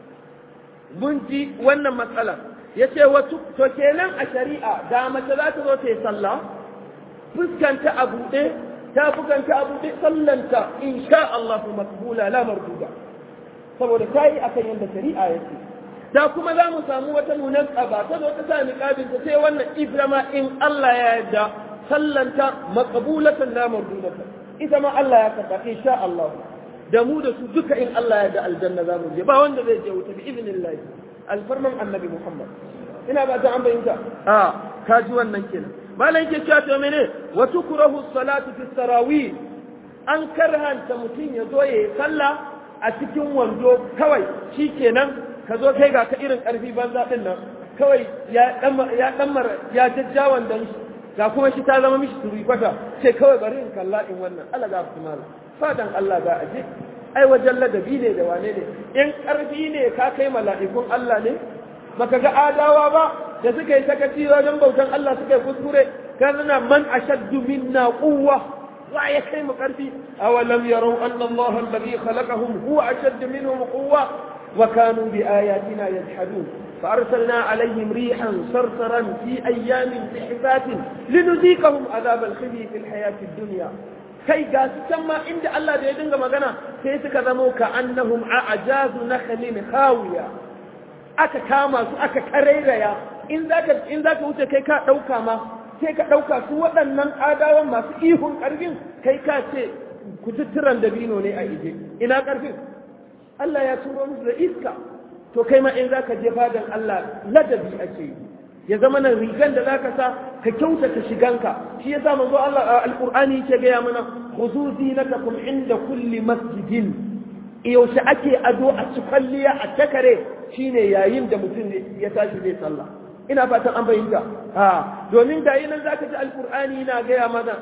mun ji wannan matsala ya ce wasu to kenan a shari'a da mace za ta zo ta yi sallah fuskanta a buɗe ta fuskanta a buɗe sallanta in sha Allah makbula la marduda saboda ta yi akan yadda shari'a ya ce da kuma za mu samu wata nunan tsaba ta zo ta sa niqabin ta sai wannan ibrama in Allah ya yarda sallanta maqbulatan la mardudatan ita ma Allah ya karba insha Allah da mu da su duka in Allah ya da aljanna za mu je ba wanda zai je wuta bi idnillah alfarman annabi Muhammad ina ba ta an bayyana a ka ji wannan kenan malam yake cewa to mene wa tukrahu salatu fi tarawih an karhanta mutum ya zo yayi sallah a cikin wando kawai shikenan ka zo kai ga ka irin karfi banza din nan kawai ya dan ya dan ya jajjawan dan shi ga kuma shi ta zama mishi turi kwata sai kawai bari in kalla in wannan Allah ga su malam fadan Allah za a je ai wajen ladabi ne da wane ne in ƙarfi ne ka kai mala'ikun Allah ne baka ga adawa ba da suka yi sakaci wajen bautan Allah suka yi kuskure kana man ashaddu minna quwwa wa ya kai mu ƙarfi awalam yarau anna Allah alladhi khalaqahum huwa ashaddu minhum quwwa wa kanu bi ayatina yajhadun فأرسلنا عليهم ريحا صرصرا في أيام بحفات لنذيقهم عذاب الخزي في الحياة الدنيا kai ga su can ma inda Allah da ya dinga magana sai suka zamo ka annahum a'jazu nakhlin khawiya aka kama su aka karairaya in zaka in zaka wuce kai ka dauka ma sai ka dauka su waɗannan adawan masu ihun karfin kai ka ce kututturan dabino ne a ije ina karfin Allah ya turo musu da iska to kai ma in zaka je fadan Allah ladabi ake yi ya zama nan rigan da zaka sa ka kyautata shiganka shi yasa manzo Allah alqur'ani yake ga mana khuzu zinatakum inda kulli masjidin yaushe ake ado a cikalliya a takare shine yayin da mutum ya tashi zai sallah ina fatan an bayyana ha domin da nan zaka ji alqur'ani yana ga mana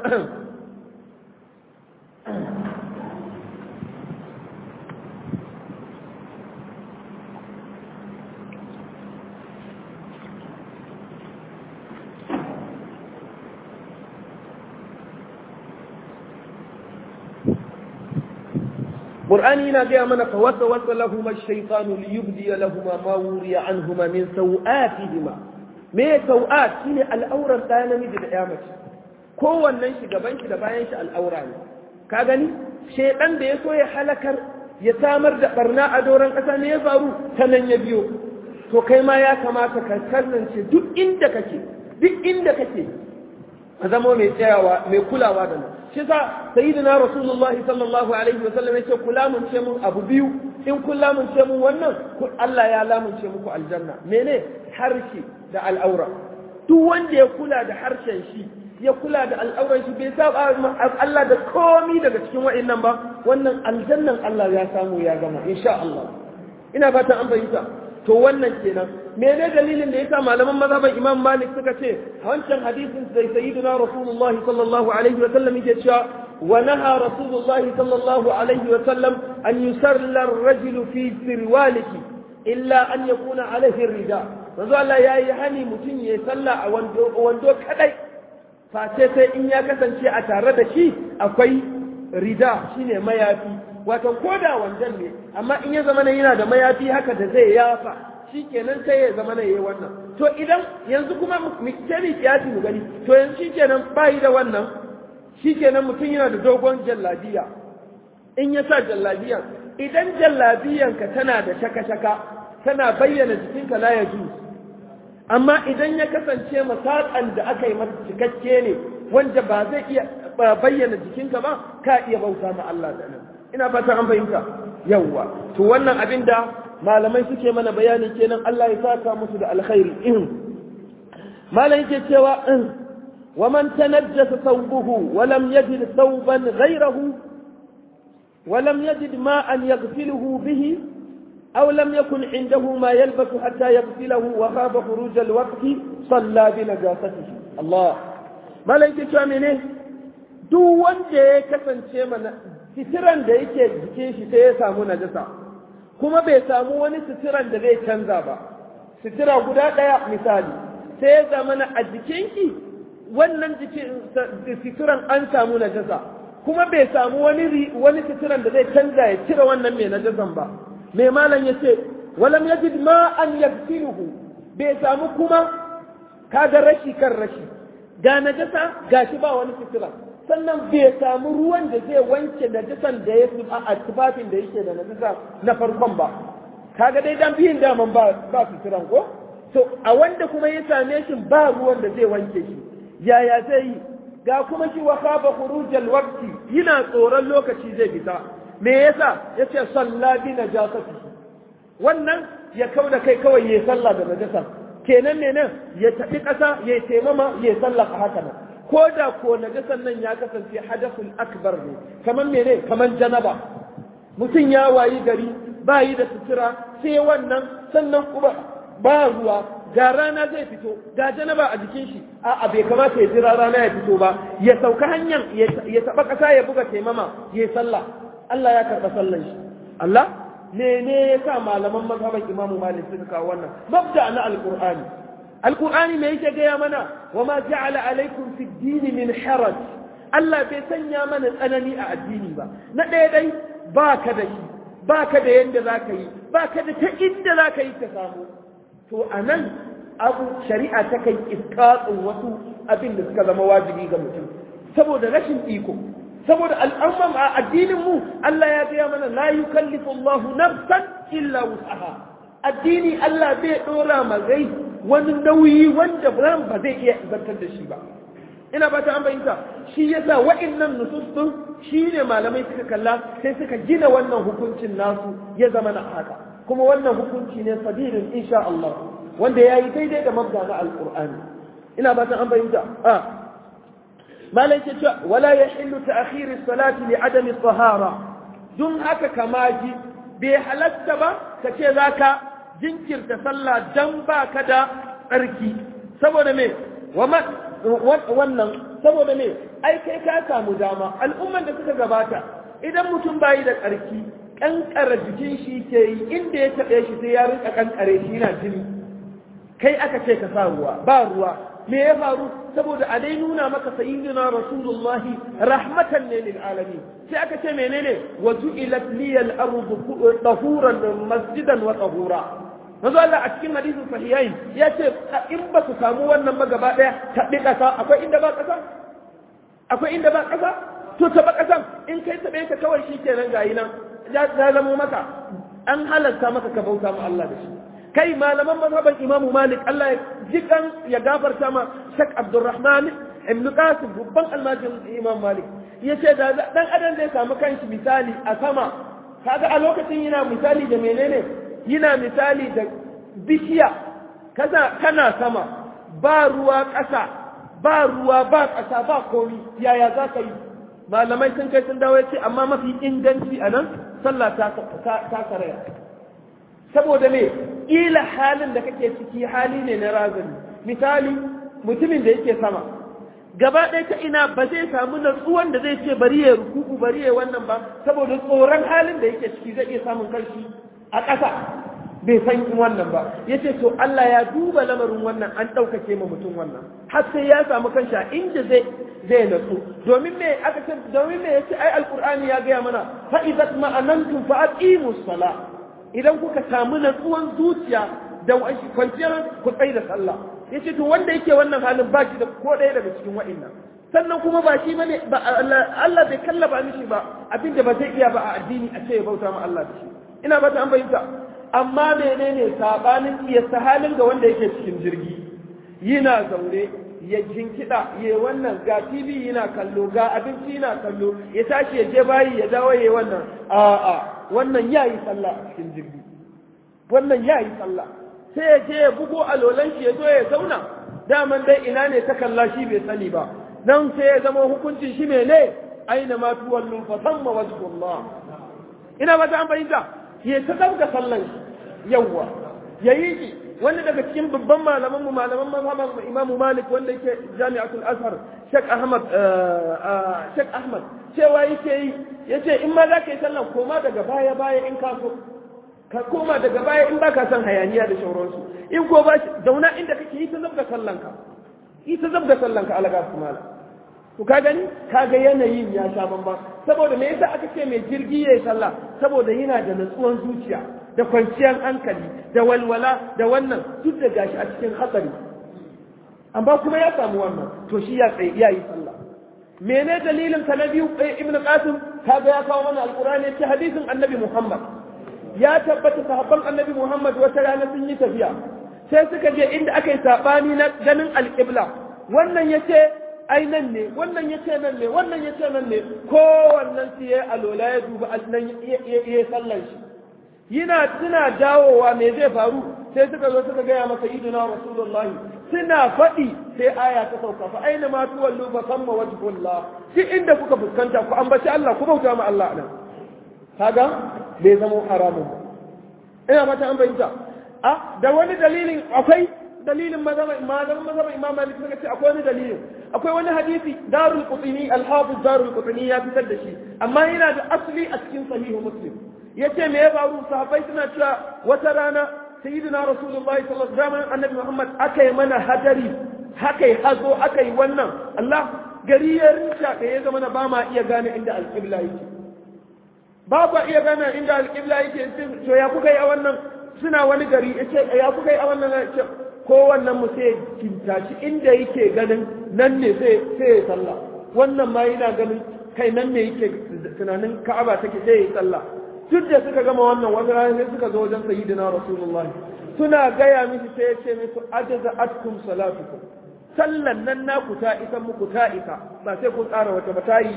قرآن هنا من فوسوس لهما الشيطان ليبدي لهما ما وري عنهما من سوآتهما me sau'at shine al'auran ɗaya namiji da ɗaya mace kowannen shi gaban shi da bayan shi al'aura ne ka gani shedan da ya so ya halakar ya samar da barna a doron ƙasa ne ya faru ta nan ya biyo to kai ma ya kamata ka kasance duk inda kake duk inda kake a zama mai tsayawa mai kulawa da nan shi sa sayyidina rasulullah sallallahu alaihi wa sallam yace kula mun ce mun abu biyu in kula mun ce mun wannan Allah ya lamunce muku aljanna mene harshe da al'aura duk wanda ya kula da harshen shi ya kula da al'auran shi bai saba Allah da komi daga cikin wa'annan ba wannan aljannan Allah ya samu ya gama insha Allah ina fatan an fahimta to wannan kenan mene dalilin da yasa malaman mazhaban Imam Malik suka ce wancan hadisin sai sayyidina Rasulullah sallallahu alaihi wa sallam yake cewa wa naha Rasulullah sallallahu alaihi wa sallam an yusalla ar-rajulu fi sirwalihi illa an yakuna alaihi rida manzo Allah yayi hani mutum ya salla a wando wando kadai face sai in ya kasance a tare da shi akwai rida shine mayafi wato koda wandan ne amma in ya zama yana da mayafi haka da zai yafa shikenan sai ya zama yayi wannan to idan yanzu kuma mutane kiyasi mu gani to yanzu shikenan bai da wannan shikenan mutum yana da dogon jallabiya in ya sa jallabiya idan jallabiyanka tana da shaka-shaka tana bayyana jikinka la ya amma idan ya kasance masaƙan da aka yi masa cikakke ne wanda ba zai iya bayyana jikinka ba ka iya bauta ma Allah da nan ina fata an fahimta yawwa to wannan abin da malamai suke mana bayani kenan Allah ya saka musu da alkhairi in malam yake cewa in wa man tanajjasa thawbuhu wa lam yajid thawban ghayrahu wa lam yajid ma'an yaghsiluhu bihi أو لم يكن عنده ما يلبس حتى يغسله وخاف خروج الوقت صلى بنجاسته الله ما لك شامنه duk wanda ya kasance mana sitiran da yake jikin shi sai ya samu najasa kuma bai samu wani sitiran da zai canza ba sitira guda ɗaya misali sai ya zama na a jikinki wannan jikin sitiran an samu najasa kuma bai samu wani wani sitiran da zai canza ya cire wannan mai najasan ba mai malam ya ce walam yajid ma an yagsiluhu bai samu kuma kaga rashi kan rashi ga najasa gashi ba wani fitira sannan bai samu ruwan da zai wanke najasan da ya a tufafin da yake da najasa na farkon ba kaga dai dan biyin daman ba ba fitiran ko to a wanda kuma ya same shi ba ruwan da zai wanke shi yaya zai yi ga kuma shi wa khaba khurujal waqti yana tsoron lokaci zai fita me yasa yace salla bi najasati wannan ya kauda kai kawai yayi sallah da najasa kenan ne nan ya tafi kasa ya taimama ya sallah haka nan ko da ko najasan nan ya kasance hadathul akbar ne kaman mene kaman janaba mutum ya wayi gari ba yi da sutura sai wannan sannan kuma ba ruwa ga rana zai fito ga janaba a jikin shi a bai kamata ya jira rana ya fito ba ya sauka hanyar ya taba kasa ya buga taimama ya sallah Allah ya karɓa sallan shi Allah mene ya sa malaman mazhaban imamu malik suka kawo wannan mabda na alqur'ani alqur'ani me yake gaya mana wa ma ja'ala alaikum fi din min haraj Allah bai sanya mana tsanani a addini ba na ɗaya dai ba ka da shi ba ka da yanda za ka yi ba ka da ta inda za ka yi ka samu to a nan abu shari'a ta kai iskatsin wasu abin da suka zama wajibi ga mutum saboda rashin iko saboda al'amman a addinin mu Allah ya gaya mana la yukallifu Allah nafsan illa wus'aha addini Allah bai dora ma gai wani nauyi wanda ran ba zai iya zartar da shi ba ina ba ta an bayyanta shi yasa wa'annan nusus din shine malamai suka kalla sai suka gina wannan hukuncin nasu ya zama na haka kuma wannan hukunci ne sabilin insha Allah wanda yayi daidai da mabda na alqur'ani ina ba ta an bayyanta a malai ce cewa wala ya hillu ta akhiri salati li adami tahara dun haka kama ji bai halatta ba ka ce za ka jinkirta sallah dan ba ka da tsarki saboda me wannan saboda me ai kai ka samu dama al'umman da suka gabata idan mutum bayi da tsarki kankara jikin shi ke yi inda ya taɓe shi sai ya rinka kankare shi yana jini kai aka ce ka sa ruwa ba ruwa me ya faru saboda a dai nuna maka sayyidina rasulullah rahmatan ne lil alamin sai aka ce menene wa ju'ilat liyal ardu tahuran masjidan wa tahura manzo Allah a cikin hadisin sahihain ya ce in ba su samu wannan ba gaba daya taɓi ƙasa akwai inda ba ƙasa akwai inda ba ƙasa to taɓa ƙasan in kai taɓe ka kawai shi kenan gayi nan ya zamo maka an halarta maka ka bauta ma Allah da shi kai malaman mazhaban Imam Malik Allah ya jikan ya gafarta ma Sheikh Abdulrahman ibn Qasim babban almajin Imam Malik yace da dan adam zai samu kanshi misali a sama kaga a lokacin yana misali da menene yana misali da bishiya kaza kana sama ba ruwa ƙasa ba ruwa ba ƙasa ba komi yaya za ka yi malamai sun kai sun dawo ya ce amma mafi inganci a nan sallah ta karaya saboda me ila halin da kake ciki hali ne na razani misali mutumin da yake sama gaba ɗaya ta ina ba zai samu natsuwan da zai ce bari ya rukuku bari ya wannan ba saboda tsoron halin da yake ciki zai iya samun karshi a ƙasa bai san wannan ba ya ce to Allah ya duba lamarin wannan an ɗaukake ma mutum wannan har sai ya samu kansa inda zai zai natsu domin me aka ce domin me yace ai alqur'ani ya gaya mana fa idza ma'anantum fa aqimus sala idan kuka samu natsuwan zuciya da kwanciyar ku tsaye da sallah yace to wanda yake wannan halin ba shi da ko ɗaya daga cikin wa'annan sannan kuma ba shi bane ba Allah bai kallaba mishi ba abinda ba zai iya ba a addini a ce ya bauta ma Allah da shi ina ba ta an bayyana amma menene sabanin iya halin ga wanda yake cikin jirgi yana zaune ya jinkida ya wannan ga TV yana kallo ga abinci yana kallo ya tashi ya je bayi ya dawo ya wannan a'a wannan yayi sallah a cikin jirgi wannan yayi sallah sai ya je ya bugo alolan shi ya zo ya zauna daman dai ina ne ta kalla shi bai sani ba nan sai ya zama hukuncin shi ne aina ma tuwallu fa thamma wajhullah ina ba ta an bayyana ya ta dauka sallan shi yawwa yayi ki wanda daga cikin babban malaman mu malaman mazhaban Imam Malik wanda yake Jami'atul Azhar Sheikh Ahmad Sheikh Ahmad cewa yake yi yace in ma zaka yi sallan koma daga baya baya in ka so ka koma daga baya in baka son hayaniya da shauransu in ko ba zauna inda kake yi ta zabga sallanka yi ta zabga sallanka alaga su mala to ka gani ka ga yanayin ya sha bamban saboda me yasa aka ce mai jirgi yayi sallah saboda yana da natsuwan zuciya da kwanciyar hankali da walwala da wannan duk da gashi a cikin hatsari amma kuma ya samu wannan to shi ya tsaye ya yi sallah mene dalilin ka na biyu ibn qasim kaga ya kawo mana alqur'ani ce hadisin annabi muhammad ya tabbata sahabban annabi muhammad wata rana sun yi tafiya sai suka je inda aka yi sabani na ganin alqibla wannan yace ai nan ne wannan yace nan ne wannan yace nan ne kowannen su yayi alola ya duba nan ya sallan shi yana suna dawowa me zai faru sai suka zo suka gaya masa iduna rasulullahi suna faɗi sai aya ta sauka fa aina ma tuwallu fa samma wajhullah shi inda kuka fuskanta ku ambaci Allah ku bauta ma Allah nan kaga bai zama haramun ba ina mata an bayyana a da wani dalilin akwai dalilin mazhab malaman mazhab imam malik suka ce akwai wani dalilin akwai wani hadisi darul qutni al-hafiz darul qutni ya fitar da shi amma yana da asli a cikin sahihu muslim yace me ya faru sahabbai suna cewa wata rana sayyidina rasulullahi sallallahu alaihi wasallam annabi muhammad akai mana hadari hakai hazo akai wannan Allah gari ya rinta da ya zama na ba ma iya gane inda alqibla yake ba ba iya gane inda alqibla yake to ya kuka yi a wannan suna wani gari yace ya kuka yi a wannan yace kowannen mu sai kintaci inda yake ganin nan ne sai sai ya sallah wannan ma yana ganin kai nan ne yake tunanin ka'aba take sai ya sallah duk da suka gama wannan wani rana sai suka zo wajen sayyidina rasulullahi suna gaya mishi sai ya ce musu ajaza atkum salatukum sallan nan naku ta isa muku ta isa ba sai kun tsara wata ba ta yi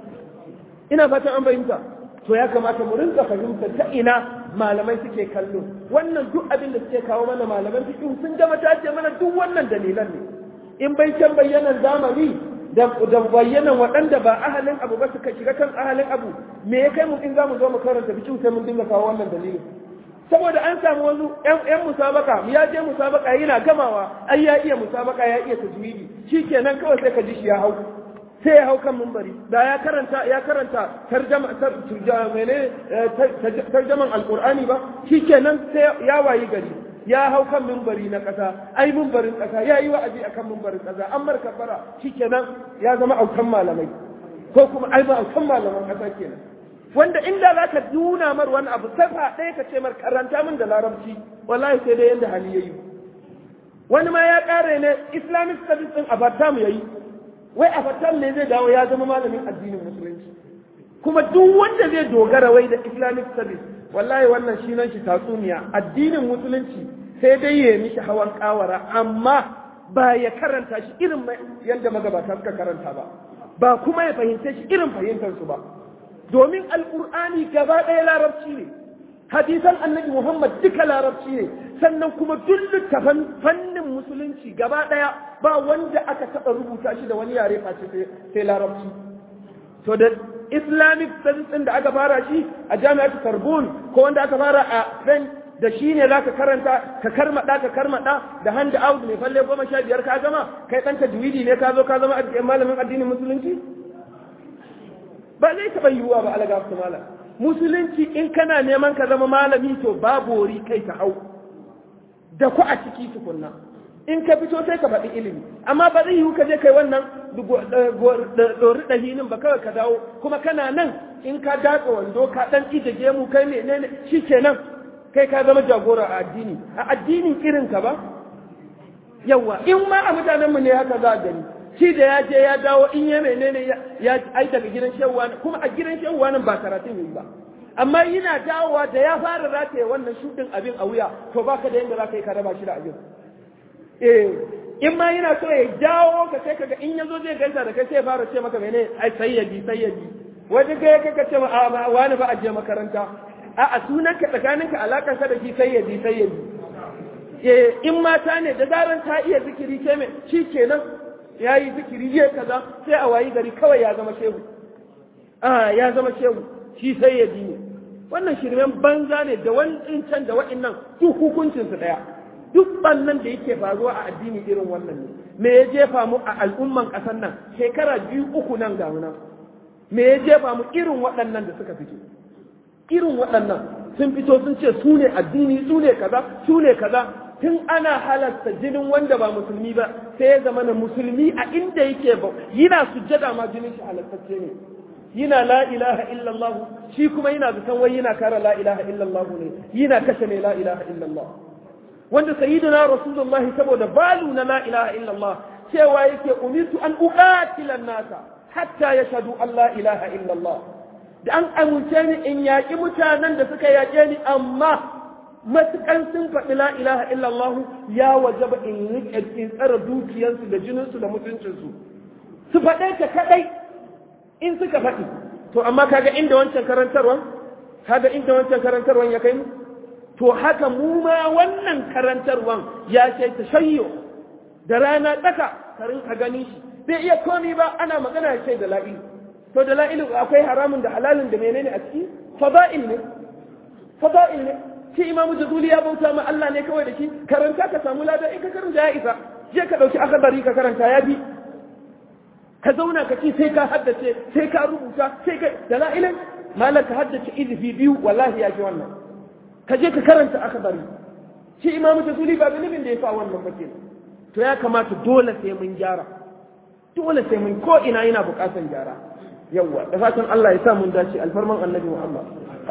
ina fatan an bayyanta to ya kamata mu rinka fahimta ta ina malamai suke kallo wannan duk abin da suke kawo mana malaman fiqh sun gama ta ce mana duk wannan dalilan ne in bai can bayyanan zamani da bayyana waɗanda ba ahalin abu ba suka shiga kan ahalin abu me ya kai mu in za mu zo mu karanta bikin sai mun dinga kawo wannan dalilin saboda an samu wasu ƴan musabaka ya je musabaka yana gamawa ai ya iya musabaka ya iya tajwidi shikenan kawai sai ka ji shi ya hau sai ya hau kan mumbari da ya karanta ya karanta tarjama tarjaman alqur'ani ba shikenan sai ya wayi gari ya hau kan mimbari na ƙasa ai mimbarin ƙasa ya yi wa'azi a kan mimbarin ƙasa an mar kafara shikenan ya zama aukan malamai ko kuma ai ba aukan malaman ƙasa kenan wanda inda za ka nuna mar wani abu safa ɗaya ka ce mar karanta min da larabci wallahi sai dai yanda hali yayi wani ma ya ƙare ne islamic studies din a fatam yayi wai a fatam ne zai dawo ya zama malamin addinin musulunci kuma duk wanda zai dogara wai da islamic studies wallahi wannan shi nan shi tatsuniya addinin musulunci sai dai ya mishi hawan kawara amma ba ya karanta shi irin yadda magabata suka karanta ba ba kuma ya fahimce shi irin fahimtar su ba domin alkur'ani gaba ɗaya larabci ne hadisan annabi Muhammad duka larabci ne sannan kuma duk littafan fannin musulunci gaba ɗaya ba wanda aka taɓa rubuta shi da wani yare face sai larabci to da islamic studies ɗin da aka fara shi a jami'ar Sorbonne ko wanda aka fara a French da shi ne za ka karanta ka karmaɗa ka karmaɗa da hand out mai falle goma sha biyar ka gama kai ɗan tajwidi ne ka zo ka zama malamin addinin musulunci ba zai taɓa yiwuwa ba alaga su malam musulunci in kana neman ka zama malami to babu wuri kai ka hau da ku a ciki tukunna in ka fito sai ka faɗi ilimi amma ba zai yiwu ka je kai wannan ɗori ɗahinin ba kawai ka dawo kuma kana nan in ka datsa wando ka ɗan ijage mu kai menene shi kenan kai ka zama jagora a addini a addinin irin ka ba yawa in ma a mutanenmu ne haka za a gani shi da ya je ya dawo in ya menene ya ai daga gidan shewwa kuma a gidan shewwa nan ba karatun yi ba amma yana dawowa da ya fara rataye wannan shudin abin a wuya to baka da yadda za ka yi ka raba shi da abin eh in ma yana so ya dawo ka sai kaga in yazo zai gaisa da kai sai ya fara ce maka menene ai sayyadi sayyadi wani ga ya kaka ce a wani ba a je makaranta a sunanka tsakaninka alakarsa da shi sayyadi sayyadi in mata ne da zaran ta iya zikiri ke mai shi kenan ya yi zikiri ya kaza sai a wayi gari kawai ya zama shehu a ya zama shehu shi sayyadi ne wannan shirmen banza ne da wani can da wa'innan duk hukuncinsu ɗaya duk bannan da yake faruwa a addini irin wannan ne me ya jefa mu a al'umman ƙasar nan shekara biyu uku nan ga nan me ya jefa mu irin waɗannan da suka fito irin waɗannan sun fito sun ce su ne addini su ne kaza su ne kaza tun ana halasta jinin wanda ba musulmi ba sai ya zama na musulmi a inda yake ba yana sujjada ma jinin shi halastacce ne yana la ilaha illallah shi kuma yana zaton wai yana kara la ilaha illallah ne yana kashe mai la ilaha illallah wanda sayyidina rasulullahi saboda balu na la ilaha illallah cewa yake umirtu an uqatila nasa hatta yashhadu an la ilaha illallah da an amince ni in yaƙi mutanen da suka yaƙe ni amma matukan sun faɗi la ilaha illallah ya wajaba in riƙe in tsara dukiyarsu da jininsu da mutuncinsu su faɗe ta kaɗai in suka faɗi to amma kaga inda wancan karantarwan kaga inda wancan karantarwan ya kai mu to haka mu ma wannan karantarwan ya ce ta shayyo da rana tsaka ka rinka gani shi bai iya komi ba ana magana ya ce da la'ilu to da la'ilu akwai haramun da halalin da menene a ciki fada'il ne fada'il ne shi imamu jazuli ya bauta ma Allah ne kawai da shi karanta ka samu lada in ka karanta ya isa je ka dauki akabari ka karanta ya bi ka zauna ka ce sai ka haddace sai ka rubuta sai ka da la'ilin malam ka haddace izifi biyu wallahi ya ji wannan ka je ka karanta akabari shi imamu jazuli ba zunubin da ya fa wannan ba kenan to ya kamata dole sai mun gyara dole sai mun ko ina yana bukatan gyara yawwa da fatan Allah ya sa mun dace alfarman annabi Muhammad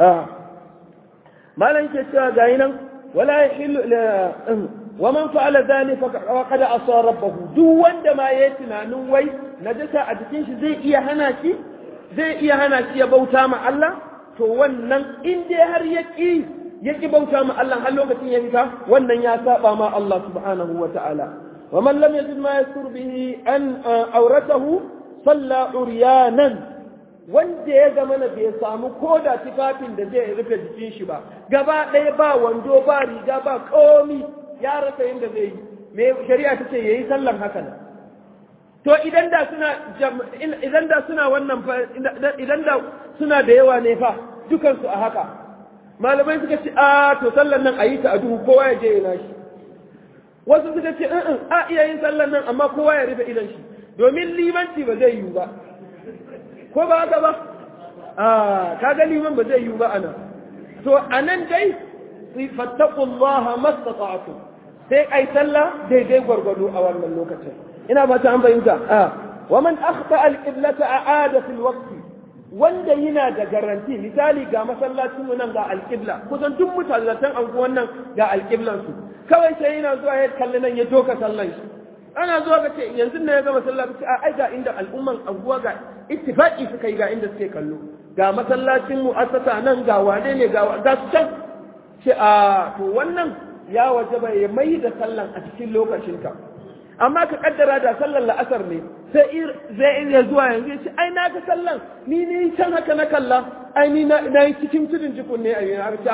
malan ke cewa gayi nan wala yahillu wa man fa'ala dhalika faqad asa rabbahu duk wanda ma yayi tunanin wai najasa a jikin shi zai iya hana shi zai iya hana shi ya bauta ma Allah to wannan in dai har ya ki ya ki bauta ma Allah har lokacin ya fita wannan ya saba ma Allah subhanahu wa ta'ala wa man lam yajid ma yastur bihi an auratahu salla uryanan wanda ya zama na bai samu koda tufafin da zai rufe jikin shi ba gaba ɗaya ba wando ba riga ba komi ya rasa yadda zai yi me shari'a ta ce yayi sallan haka nan to idan da suna idan da suna wannan idan da suna da yawa ne fa dukansu a haka malamai suka ce a to sallan nan a yi ta a duhu kowa ya je ya nashi wasu suka ce a iya yin sallan nan amma kowa ya rufe idan shi domin limanci ba zai yiwu ba ko ba haka ba a kaga liman ba zai yiwu ba anan to anan dai fattaqullaha mastata'tum sai ai sallah daidai gwargwado a wannan lokacin ina ba ta an fahimta a wa man akhta al-qiblata a'ada fil waqti wanda yana da garanti misali ga masallacin mu nan ga al-qibla kusan duk mutallatan anguwan nan ga al-qiblan su kawai sai yana zuwa ya kalli nan ya doka sallan shi ana zuwa ga ce yanzu ne ya ga masallaci a ai ga inda al'umman anguwa ga ittifaqi suka yi ga inda suke kallo ga masallacin mu'assasa nan ga wane ne ga ga su can ce a to wannan ya wajaba ya mai da sallan a cikin lokacinka amma ka kaddara da sallan la'asar ne sai zai iya zuwa yanzu ya ce ai na ga sallan ni ne can haka na kalla ai ni na yi cikin tudun jikun ne a yi har ta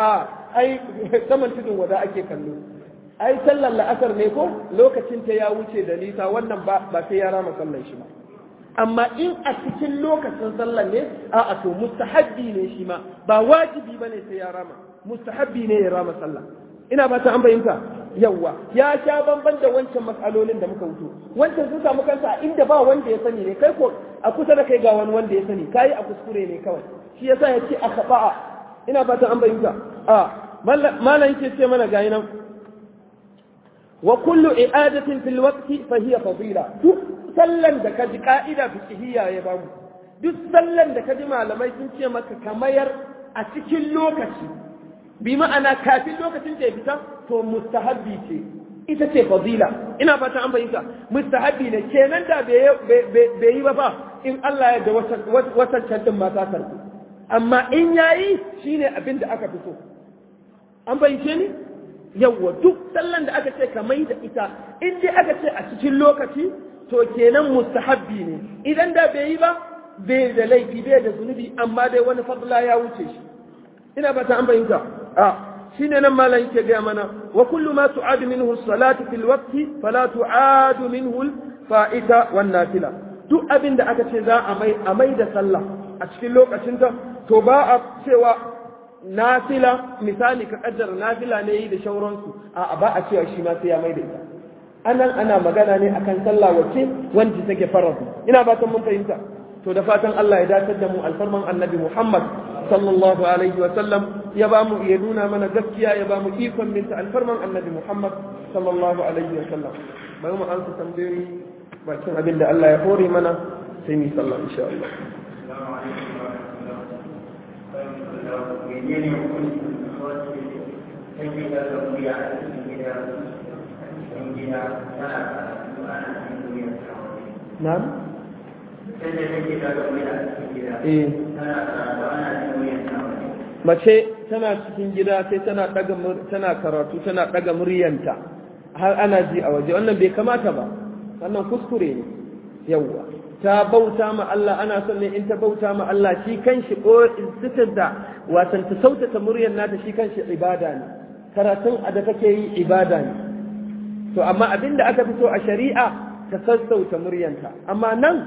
ai saman tudun wada ake kallo ai sallar la'asar ne ko lokacin ta ya wuce da nisa wannan ba ba sai ya rama sallar shi ba amma in a cikin lokacin sallar ne a a to mustahabbi ne shi ma ba wajibi bane sai ya rama mustahabbi ne ya rama sallah ina ba ta an bayyanta yawwa ya sha bamban da wancan matsalolin da muka wuto wancan sun samu kansa a inda ba wanda ya sani ne kai ko a kusa da kai ga wani wanda ya sani kai a kuskure ne kawai shi yasa ya ce a kaba'a ina ba ta an bayyanta a malam yake ce mana gayi nan wa kullu i'adatin fil waqti fa hiya fadila duk sallan da kaji ka'ida fiqhiyya ya bamu duk sallan da kaji malamai sun ce maka kamayar a cikin lokaci bi ma'ana kafin lokacin da ya fita to mustahabbi ce ita ce fadila ina fata an bayyana mustahabbi ne kenan da bai yi ba fa in Allah ya da watan can din ma ta karbu amma in yayi shine abin da aka fito an bayyance ni yawwa duk sallan da aka ce ka mai da ita in dai aka ce a cikin lokaci to kenan mustahabbi ne idan da bai yi ba bai da laifi bai da zunubi amma dai wani fadla ya wuce shi ina ba ta an bayyanta a shine nan malam yake ga mana wa kullu ma tu'ad minhu as-salatu fil waqti fala tu'ad minhu al-fa'ita wan nafila duk abin da aka ce za a mai a mai da sallah a cikin lokacin ta to ba a cewa nafila misali ka kaddara nafila ne yi da shauransu a ba a cewa shi ma sai ya mai da ita anan ana magana ne akan sallah wacce wanda take faradu ina fatan mun fahimta to da fatan Allah ya dace da mu alfarman annabi Muhammad sallallahu alaihi wa sallam ya ba mu ya nuna mana gaskiya ya ba mu ikon binta alfarman annabi Muhammad sallallahu alaihi wa sallam bari mu ansa tambayoyi bakin abin da Allah ya hore mana sai mu sallah insha Allah menene hukuncin wacce take da gabuya a cikin gida cikin gida tana karatu ana cikin duniyar tawaye na'am sai da take da gabuya a cikin gida eh tana karatu ana cikin duniyar tawaye mace tana cikin gida sai tana daga mur- tana karatu tana daga muryanta har ana ji a waje wannan bai kamata ba wannan kuskure ne yawwa ta bauta ma Allah ana son ne in ta bauta ma Allah shi kanshi ko sitar da watan ta sautata muryar nata shi kanshi ibada ne karatun a da kake yi ibada ne to amma abinda aka fito a shari'a ta sassauta muryanta amma nan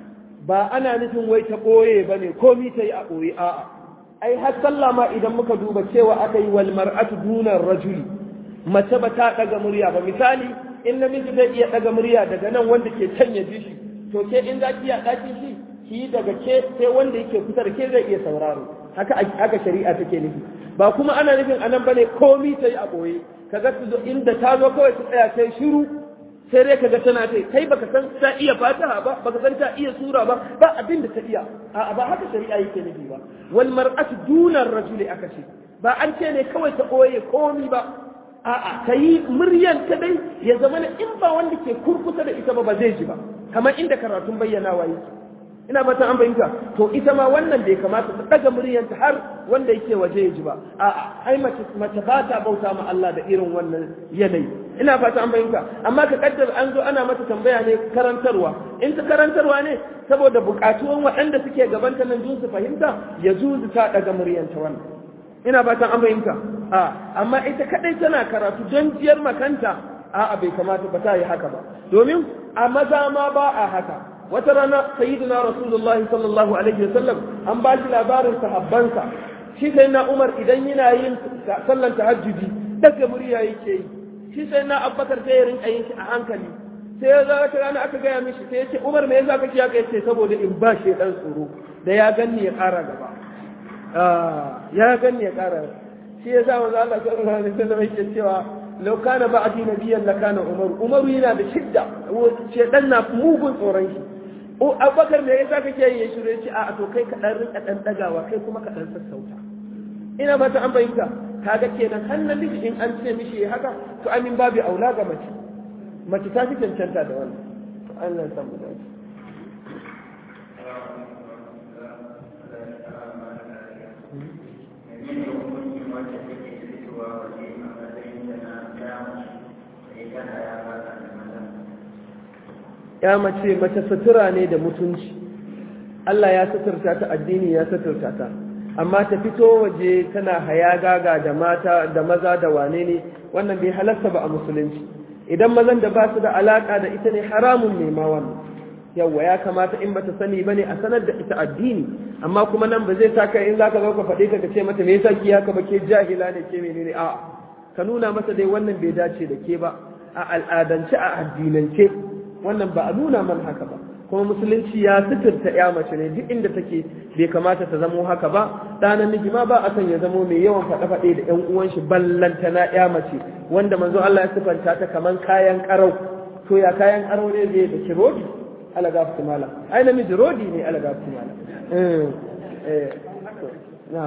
ba ana nufin wai ta ɓoye ba ne komi ta yi a ɓoye a'a ai har sallah ma idan muka duba cewa aka yi wal mar'atu dunar rajuli mace ba ta ɗaga murya ba misali in namiji zai iya ɗaga murya daga nan wanda ke can ya ji shi to ke in za ki iya ɗakin shi ki yi daga ke sai wanda yake kusa da ke zai iya sauraro haka haka shari'a take nufi ba kuma ana nufin anan bane komi ta yi a ɓoye kaga su zo inda ta zo kawai ta tsaya sai shiru sai dai kaga tana ta kai baka san ta iya fataha ba baka san ta iya sura ba ba abin da ta iya a ba haka shari'a yake nufi ba wal mar'atu dunar rajuli aka ce ba an ce ne kawai ta ɓoye komi ba a'a ta yi muryan ta dai ya zama na in ba wanda ke kurkusa da ita ba ba zai ji ba kamar inda karatun bayyanawa yake ina fata an bayyana to ita ma wannan bai kamata ta daga muryanta har wanda yake waje ya ji ba a'a ai mace mace ba ta bauta ma Allah da irin wannan yanayi ina fata an bayyana amma ka kaddara an zo ana mata tambaya ne karantarwa in ta karantarwa ne saboda bukatuwan waɗanda suke gabanta nan jin su fahimta ya juzu ta daga muryanta wannan ina fatan an fahimta a amma ita kadai tana karatu don jiyar makanta a bai kamata ba ta yi haka ba domin a maza ma ba a haka wata rana sayyidina rasulullahi sallallahu alaihi wasallam an ba shi labarin sahabbansa shi sai na umar idan yana yin sallan tahajjudi daga murya yake yi shi sai na abbakar sai ya rinka yin shi a hankali sai ya zama ta rana aka gaya mishi sai ya ce umar me yasa kake haka yace saboda in ba shi dan tsoro da ya ganni ya kara gaba ya ganni ya ƙara shi ya sa manzo Allah sallallahu alaihi wasallam yake cewa law kana ba'di nabiyyan la kana umar umar yana da shidda ce dan na mugun tsoron shi o abubakar me yasa kake yi ya shirye ce a to kai ka dan rinka dan dagawa kai kuma ka dan sassauta ina ba ta an bayyana kaga kenan har namiji in an ce mishi haka to amin babu aula ga mace mace ta fi cancanta da wannan Allah ya samu dace menene hukuncin wacce take fitowa waje a matsayin da na damu da ita da ya fata da maza ya mace mace sutura ne da mutunci Allah ya suturta ta addini ya suturta ta amma ta fito waje tana hayagaga da mata da maza da wane ne wannan bai halarta ba a musulunci idan mazan da ba su da alaka da ita ne haramun ne ma wannan yawa ya kamata in bata sani bane a sanar da ita addini amma kuma nan ba zai saka in zaka zo ka faɗe ka ce mata me yasa ki haka ba ke jahila ne ke menene a ka nuna masa dai wannan bai dace da ke ba a al'adance a addinance wannan ba a nuna man haka ba kuma musulunci ya suturta ya mace ne duk inda take bai kamata ta zamo haka ba ɗa namiji ma ba a san ya zamo mai yawan faɗe-faɗe da ƴan uwan shi ballanta na ya mace wanda manzo Allah ya sifanta ta kaman kayan karau to ya kayan karau ne zai da kirodi ala gafti mala ai namiji rodi ne ala gafti mala eh eh na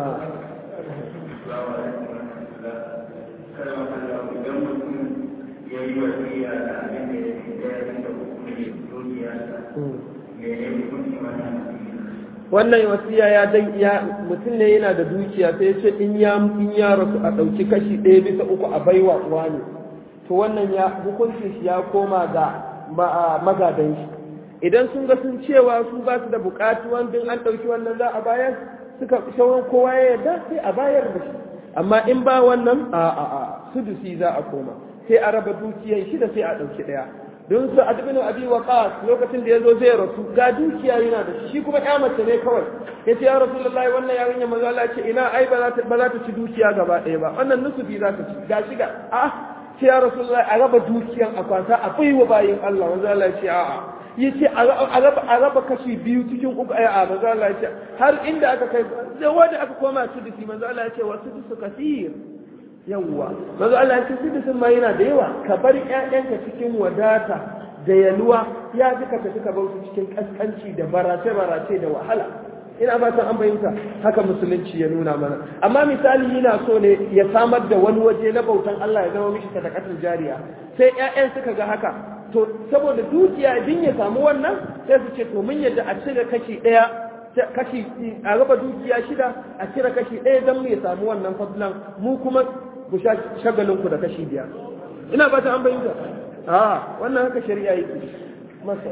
ya yi wasiya da abin da ya fi daya da hukumar dukiyarsa mene hukunci wannan wannan wasiya ya dan ya mutum ne yana da dukiya sai ya ce in ya in ya rasu a ɗauki kashi ɗaya bisa uku a baiwa uwa ne to wannan ya hukuncin shi ya koma ga magadan shi idan sun ga sun cewa su ba su da buƙatu wanda an ɗauki wannan za a bayar suka shawar kowa ya yarda sai a bayar da shi amma in ba wannan a a a sudusi za a koma sai a raba dukiyan shida sai a ɗauki ɗaya don su a dubinu abi waqas lokacin da yazo zai rasu ga dukiya yana da shi kuma ya mace ne kawai yace ya rasulullahi wannan yarinya manzo Allah ce ina ai ba za ta ba za ta ci dukiya gaba ɗaya ba wannan nusufi za ta ci ga shiga a ce ya rasulullahi a raba dukiyan a kwanta a baiwa bayin Allah manzo Allah ce a'a yace a raba a raba kashi biyu cikin uku ai a manzo Allah ce har inda aka kai da wanda aka koma su disi manzo Allah ya ce wasu su kasir yawwa mazu Allah ya ce sidisin ma yana da yawa ka bar ƴaƴanka cikin wadata da yaluwa ya ji ka tafi ka bauta cikin kaskanci da barace barace da wahala ina ba an bayyanta haka musulunci ya nuna mana amma misali yana so ne ya samar da wani waje na bautan Allah ya zama mishi sadaqatul jariya sai ƴaƴan suka ga haka to saboda dukiya din ya samu wannan sai su ce to mun yadda a cire kashi ɗaya kashi a raba dukiya shida a cire kashi ɗaya don mu ya samu wannan fadlan mu kuma ku sha shagalinku da kashi biyar ina ba ta an bayyana a wannan haka shari'a yake masa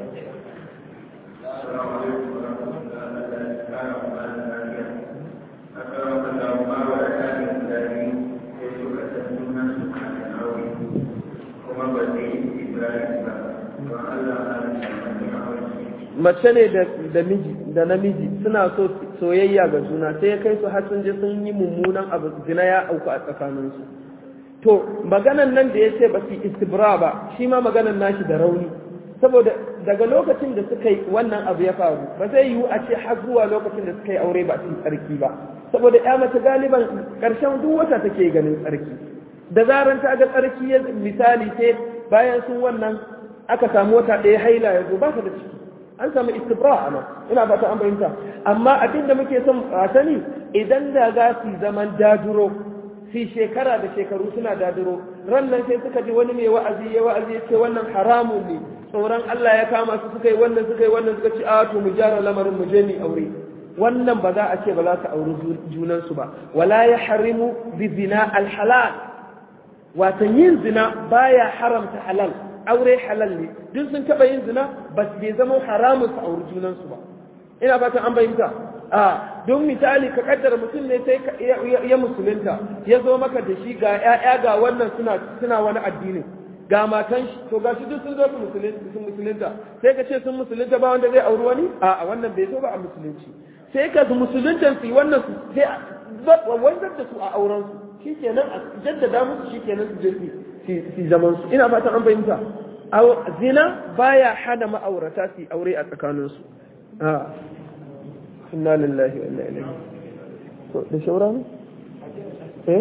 mace ne da miji da namiji suna so soyayya ga juna sai ya kai su har sun je sun yi mummunan abu zina ya auku a tsakaninsu to maganan nan da ya ce ba su istibra ba shi ma maganan nashi da rauni saboda daga lokacin da suka yi wannan abu ya faru ba zai yiwu a ce har zuwa lokacin da suka yi aure ba su tsarki ba saboda ya mace galiban karshen duk wata take ganin tsarki da zaran ta ga tsarki ya misali sai bayan sun wannan aka samu wata ɗaya haila ya zo ba ta da ciki an samu istibra a nan ina ba ta an fahimta amma abin da muke son a sani idan da za su zaman daduro fi shekara da shekaru suna daduro ran nan sai suka ji wani mai wa'azi ya wa'azi ya ce wannan haramun ne tsoron Allah ya kama su suka yi wannan suka yi wannan suka ci a to mu gyara lamarin mu je ni aure wannan ba za a ce ba za su auri junansu ba wala ya harimu bi zina alhalal watan yin zina baya haramta halal aure halal ne duk sun taɓa yin zina ba bai zama haramun su auri junansu ba ina fatan an bayyanta a don misali ka kaddara mutum ne sai ya musulunta ya zo maka da shi ga ƴaƴa ga wannan suna suna wani addini ga matan shi to ga shi duk sun zo su musulunta sun musulunta sai ka ce sun musulunta ba wanda zai auri wani a wannan bai zo ba a musulunci sai ka musuluntan su wannan su sai wanzar da su a auren su shikenan a jaddada musu shikenan su je su zaman su ina fatan an fahimta zina baya hana ma'aurata su aure a tsakaninsu a inna lillahi wa inna ilaihi to da shaura ne eh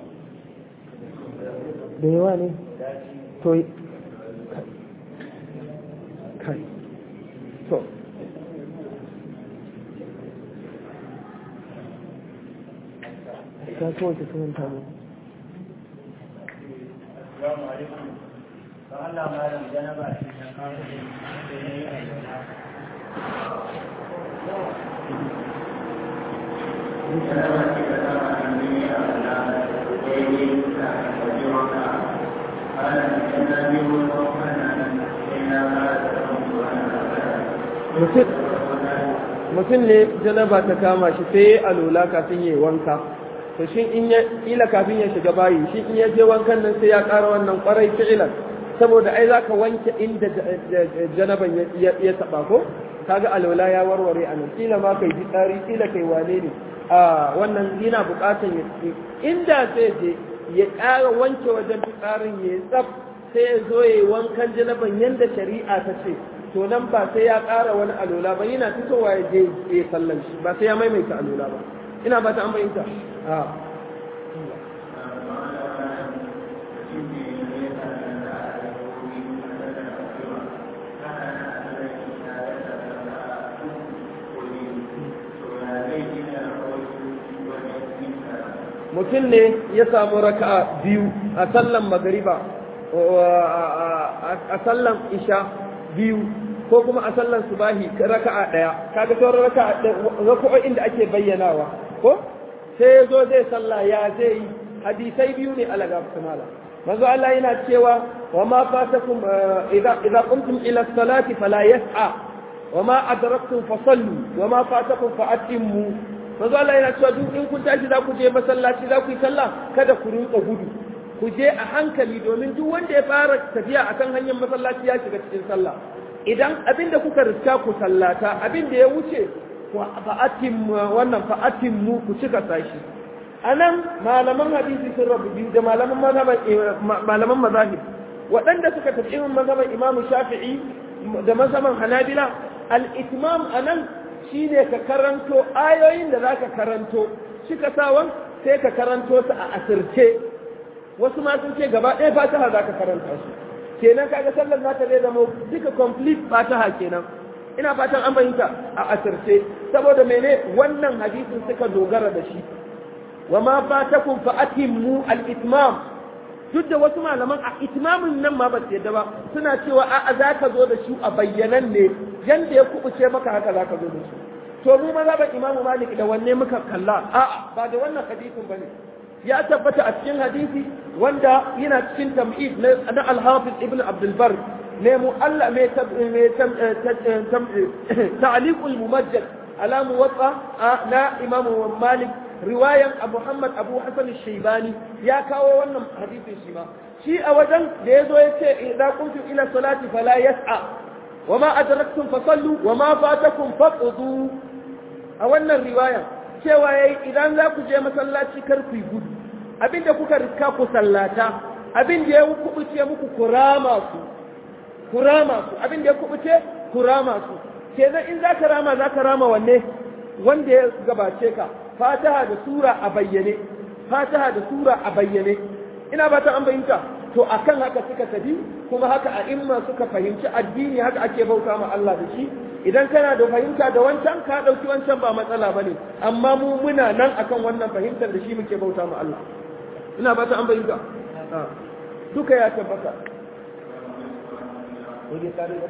da yawa ne to kai to ta kowace sunan tamu Assalamu alaikum. Don Allah malam janaba ce ta kawo da ne yi a mutum ne janaba ta kama shi sai ya alola kafin ya yi wanka to shin in ya ila kafin ya shiga bayi shi in ya je wankan nan sai ya ƙara wannan ƙwarai fi'ilan saboda ai za ka wanke inda janaban ya taɓa ko kaga alola ya warware a nan kila ma kai fitsari kila kai wane ne a wannan yana buƙatar ya inda sai je ya ƙara wanke wajen fitsarin ya yi tsaf sai ya zo ya yi wankan janaban yadda shari'a ta ce to nan ba sai ya ƙara wani alola ba yana fitowa ya je ya sallan shi ba sai ya maimaita alola ba ina ba ta an bayyanta a mutum ne ya samu raka'a biyu a sallan magariba a sallan isha biyu ko kuma a sallan subahi raka'a daya kaga sauran raka'a raka'o'in da ake bayyanawa ko sai ya zo zai sallah ya zai yi hadisai biyu ne alaga mala manzo Allah yana cewa wa ma fatakum idza idza qumtum ila salati fala yas'a wa ma adraktum fasallu wa ma fatakum fa atimmu manzo Allah yana cewa duk in kun tashi za ku je masallaci za ku yi sallah kada ku rinka gudu ku je a hankali domin duk wanda ya fara tafiya akan hanyar masallaci ya shiga cikin sallah idan abinda kuka riska ku sallata abinda ya wuce fa'atin wannan fa'atin mu ku cika sashi anan malaman hadisi sun rabu biyu da malaman mazhaban malaman mazahib waɗanda suka tafi irin mazhaban Imam Shafi'i da mazhaban Hanabila al-itmam anan shine ka karanto ayoyin da zaka karanto cika sawan sai ka karanto su a asirce wasu ma sun ce gaba ɗaya fataha zaka karanta su kenan kaga sallar nata zai zama duka complete fataha kenan ina fatan an fahimta a asirce saboda mene wannan hadisin suka dogara da shi wa ma fatakum fa atimmu al-itmam duk da wasu malaman a itmamin nan ma ba su yadda ba suna cewa a za ka zo da shi a bayyanan ne yanda ya kubuce maka haka za ka zo da shi to mu maza ban imamu malik da wanne muka kalla a'a ba da wannan hadisin bane ya tabbata a cikin hadisi wanda yana cikin tamhid na al-hafiz ibn abdul bar ne mu Allah mai ta'liqul mumajjad ala muwatta na imam malik riwayan muhammad abu hasan shaybani ya kawo wannan hadisin shi ma shi a wajen da yazo yace idza kuntum ila salati fala yas'a wama adraktum fasallu wama fatakum faqdu a wannan riwayan cewa yayi idan za ku je masallaci kar ku yi gudu abinda kuka riska ku sallata abinda ya kubuce muku kurama su kurama su abinda ya kubuce kurama su kenan in za ka rama za ka rama wanne wanda ya gabace ka fataha da sura a bayyane fataha da sura a bayyane ina ba ta an bayyanta to akan haka suka tafi kuma haka a imma suka fahimci addini haka ake bauta ma Allah da shi idan kana da fahimta da wancan ka dauki wancan ba matsala bane amma mu muna nan akan wannan fahimtar da shi muke bauta ma Allah ina ba ta an bayyanta duka ya tabbata Oge kare da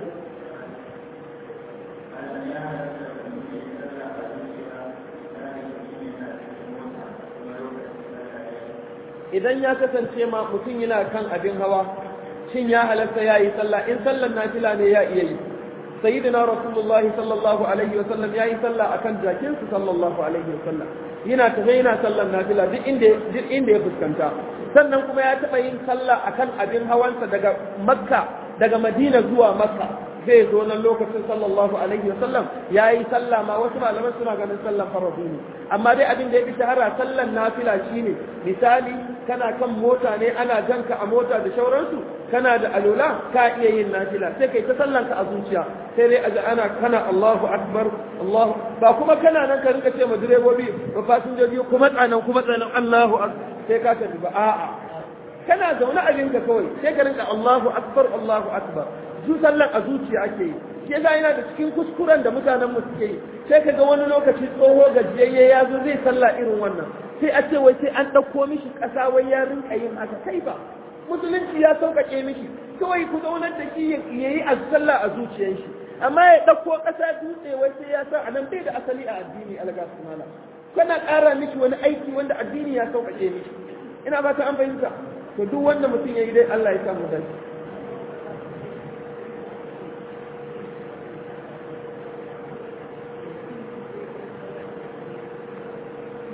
idan ya kasance ma mutum yana kan abin hawa shin ya halatta ya yi sallah in sallan nafila ne ya iya yi sayyidina rasulullah sallallahu alaihi wa sallam ya yi sallah akan jakinsu sallallahu alaihi wa sallam yana tafe yana sallan nafila duk inda duk inda ya fuskanta sannan kuma ya taɓa yin sallah akan abin hawansa daga makka daga madina zuwa makka zai zo nan lokacin sallallahu alaihi wasallam ya yi sallah ma wasu malaman suna ganin sallan faradu ne amma dai abin da ya fi shahara sallan nafila shine misali kana kan mota ne ana janka a mota da shauransu kana da alola ka iya yin nafila sai kai ta sallan ka a zuciya sai dai aja ana kana Allahu akbar Allahu ba kuma kana nan ka rinka ce ma direbobi ba fasinjoji kuma tsanan kuma tsanan Allahu akbar sai ka tafi ba a'a kana zaune abinka kawai sai ka rinka Allahu akbar Allahu akbar su sallan a zuciya ake yi shi yasa yana da cikin kuskuren da mutanen mu suke yi sai kaga wani lokaci tsoho gajiyayye ya zo zai sallah irin wannan sai a ce wai sai an ɗauko mishi ƙasa wai ya rinka yin haka kai ba musulunci ya sauƙaƙe mishi kawai ku zaunar da shi ya yi a sallah a zuciyar shi amma ya ɗauko ƙasa dutse wai sai ya sa a nan bai da asali a addini alga sunala kana ƙara mishi wani aiki wanda addini ya sauƙaƙe mishi ina ba ta an fahimta to duk wanda mutum ya yi dai Allah ya samu dace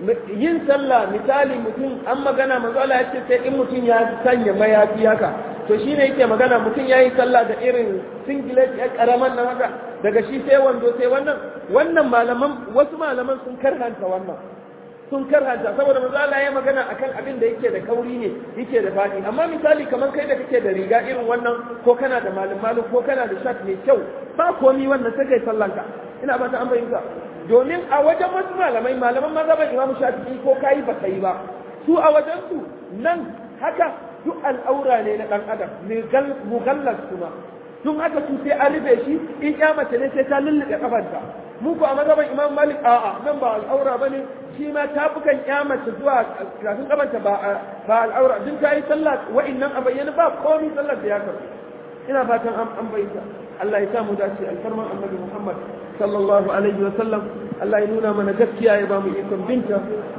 yin sallah misali mutum an magana manzo Allah ya ce sai in mutum ya sanya mayafi haka to shine yake magana mutum yayi sallah da irin singlet ya karaman nan haka daga shi sai wando sai wannan wannan malaman wasu malaman sun karhanta wannan sun karhanta saboda manzo Allah ya magana akan abin da yake da kauri ne yake da fadi amma misali kamar kai da kake da riga irin wannan ko kana da malum malum ko kana da shirt mai kyau ba komi wannan sai kai sallanka ina ba ta an bayyana domin a wajen wasu malamai malaman mazhaban Imam Shafi'i ko kai ba kai ba su a wajen su nan haka duk al'aura ne na dan adam mughallas kuma tun haka su sai an rufe shi in ya mace ne sai ta lullube kafarta mu ko a mazhaban Imam Malik a'a nan ba al'aura bane shi ma tafukan ya mace zuwa kafin kafarta ba ba al'aura duk ta yi sallah wa'annan a bayyana ba komai sallar da ya karbu ina fatan an bayyana Allah ya samu dace alfarman annabi Muhammad sallallahu alaihi wa sallam Allah ya nuna mana gaskiya ya ba mu ikon binta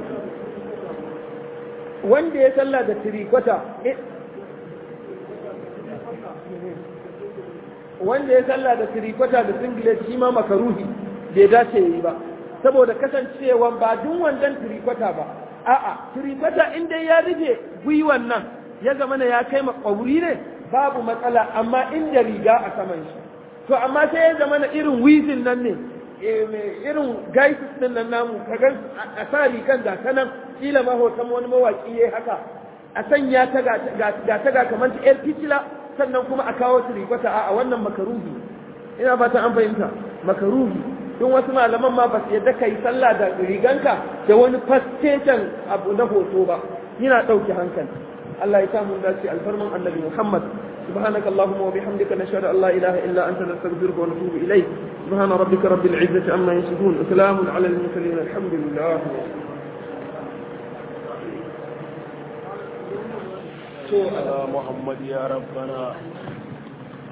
wanda ya salla da tirikwata wanda ya salla da tirikwata da singlet shi ma makaruhi bai dace yi ba saboda kasancewa ba duk wandan tirikwata ba a'a tirikwata in dai ya rufe gwiwan nan ya zama ya kai makwauri ne babu matsala amma inda riga a saman shi to amma sai ya zama na irin wizin nan ne irin gaisis din nan namu kaga a sa rigan da ta nan kila ma hoton wani mawaki yayi haka a sanya ta ga ta ga kamar ta yar fitila sannan kuma a kawo ta rigwata a wannan makaruhi ina fata an fahimta makaruhi don wasu malaman ma ba su yadda ka yi sallah da riganka da wani fastecen abu na hoto ba yana ɗauke hankali Allah ya samu dace alfarman annabi Muhammad سبحانك اللهم وبحمدك نشهد أن لا إله إلا أنت نستغفرك ونتوب إليك سبحان ربك رب العزة عما يصفون وسلام على المرسلين الحمد لله على محمد يا ربنا